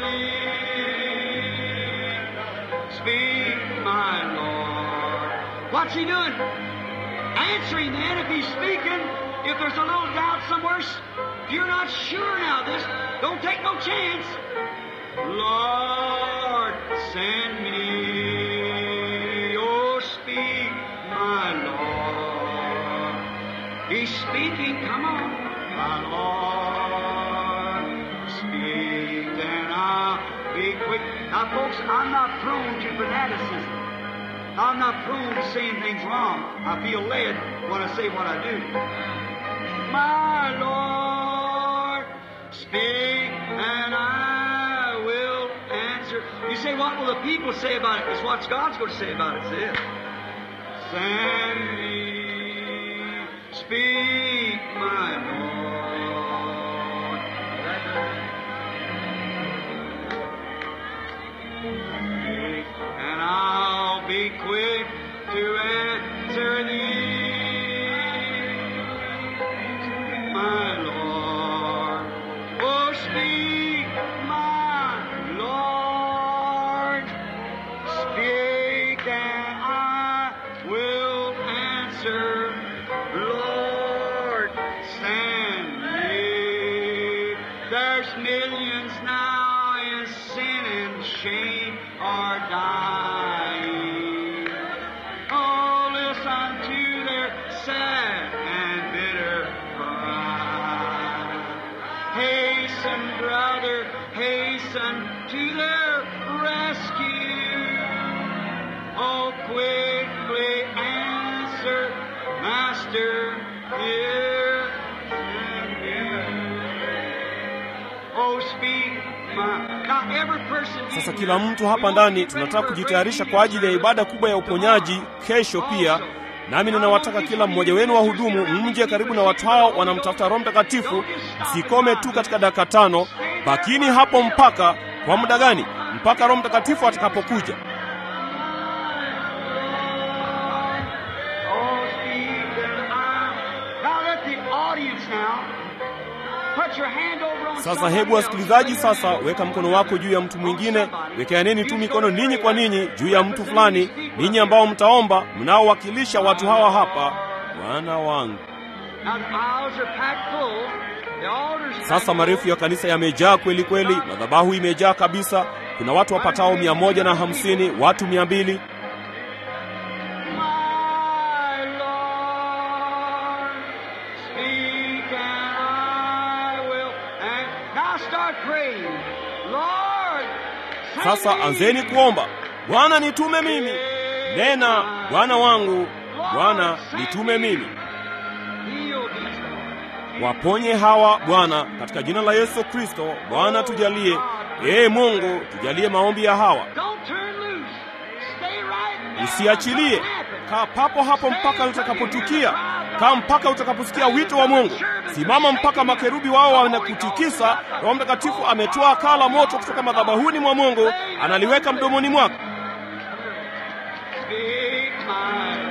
thee. Speak, my Lord. What's he doing? Answering then if he's speaking. If there's a little doubt somewhere, if you're not sure now, this don't take no chance. Lord, send me. Oh, speak, my Lord. He's speaking. Come on, my Lord. Speak, and I'll be quick. Now, folks, I'm not prone to fanaticism. I'm not prone to saying things wrong. I feel led when I say what I do. My Lord, speak, and I will answer. You say, what will the people say about it? It's what God's going to say about it. Say it. Send me, speak, my Lord. Speak, and I'll be quick to answer thee, my Lord. Oh, speak, my Lord. Speak, and I will answer. Lord, send me. There's millions now in sin and shame are dying. Oh, listen to their sad and bitter cry. Hasten, brother, hasten to their rescue. Oh, quickly answer, Master, here am I. Oh, speak, my. Now, every person. in Sasa here, kila mtu we hapa want ndani to be tunataka ready for a kujitayarisha great kwa ajili ya meeting ibada kubwa ya uponyaji kesho pia. Nami ninawataka kila mmoja wenu wahudumu mje karibu na watu hao wanamtafuta Roho Mtakatifu. Msikome tu katika dakika tano, bakini hapo mpaka kwa muda gani? Mpaka Roho Mtakatifu atakapokuja. Oh, speak and I. Now let the audience now put your hand over on Sasa somebody hebu else. wasikilizaji, sasa weka mkono wako juu ya mtu mwingine, wekeaneni tu mikono ninyi kwa ninyi juu ya mtu fulani, ninyi ambao mtaomba, mnaowakilisha watu hawa hapa. Bwana wangu. Now the aisles are packed full. The altars are Sasa marefu ya kanisa yamejaa kweli kweli, madhabahu imejaa kabisa. Kuna watu wapatao mia moja na hamsini, watu mia mbili. My Lord, speak and I will. And now start praying. Lord, send Sasa me. anzeni kuomba, Bwana nitume mimi. Nena, Bwana wangu, Bwana nitume mimi. Heal these Lord. Waponye hawa Bwana, katika jina la Yesu Kristo. Bwana tujalie, ee Mungu, tujalie maombi ya hawa. Don't turn loose. Stay right there. Usiachilie, Something happens. kaa papo hapo mpaka litakapotukia. Kaa mpaka utakaposikia wito wa Mungu. Simama mpaka makerubi wao wanakutikisa. Roho Mtakatifu ametoa kaa la moto kutoka madhabahuni mwa Mungu, analiweka mdomoni mwako. Speak, my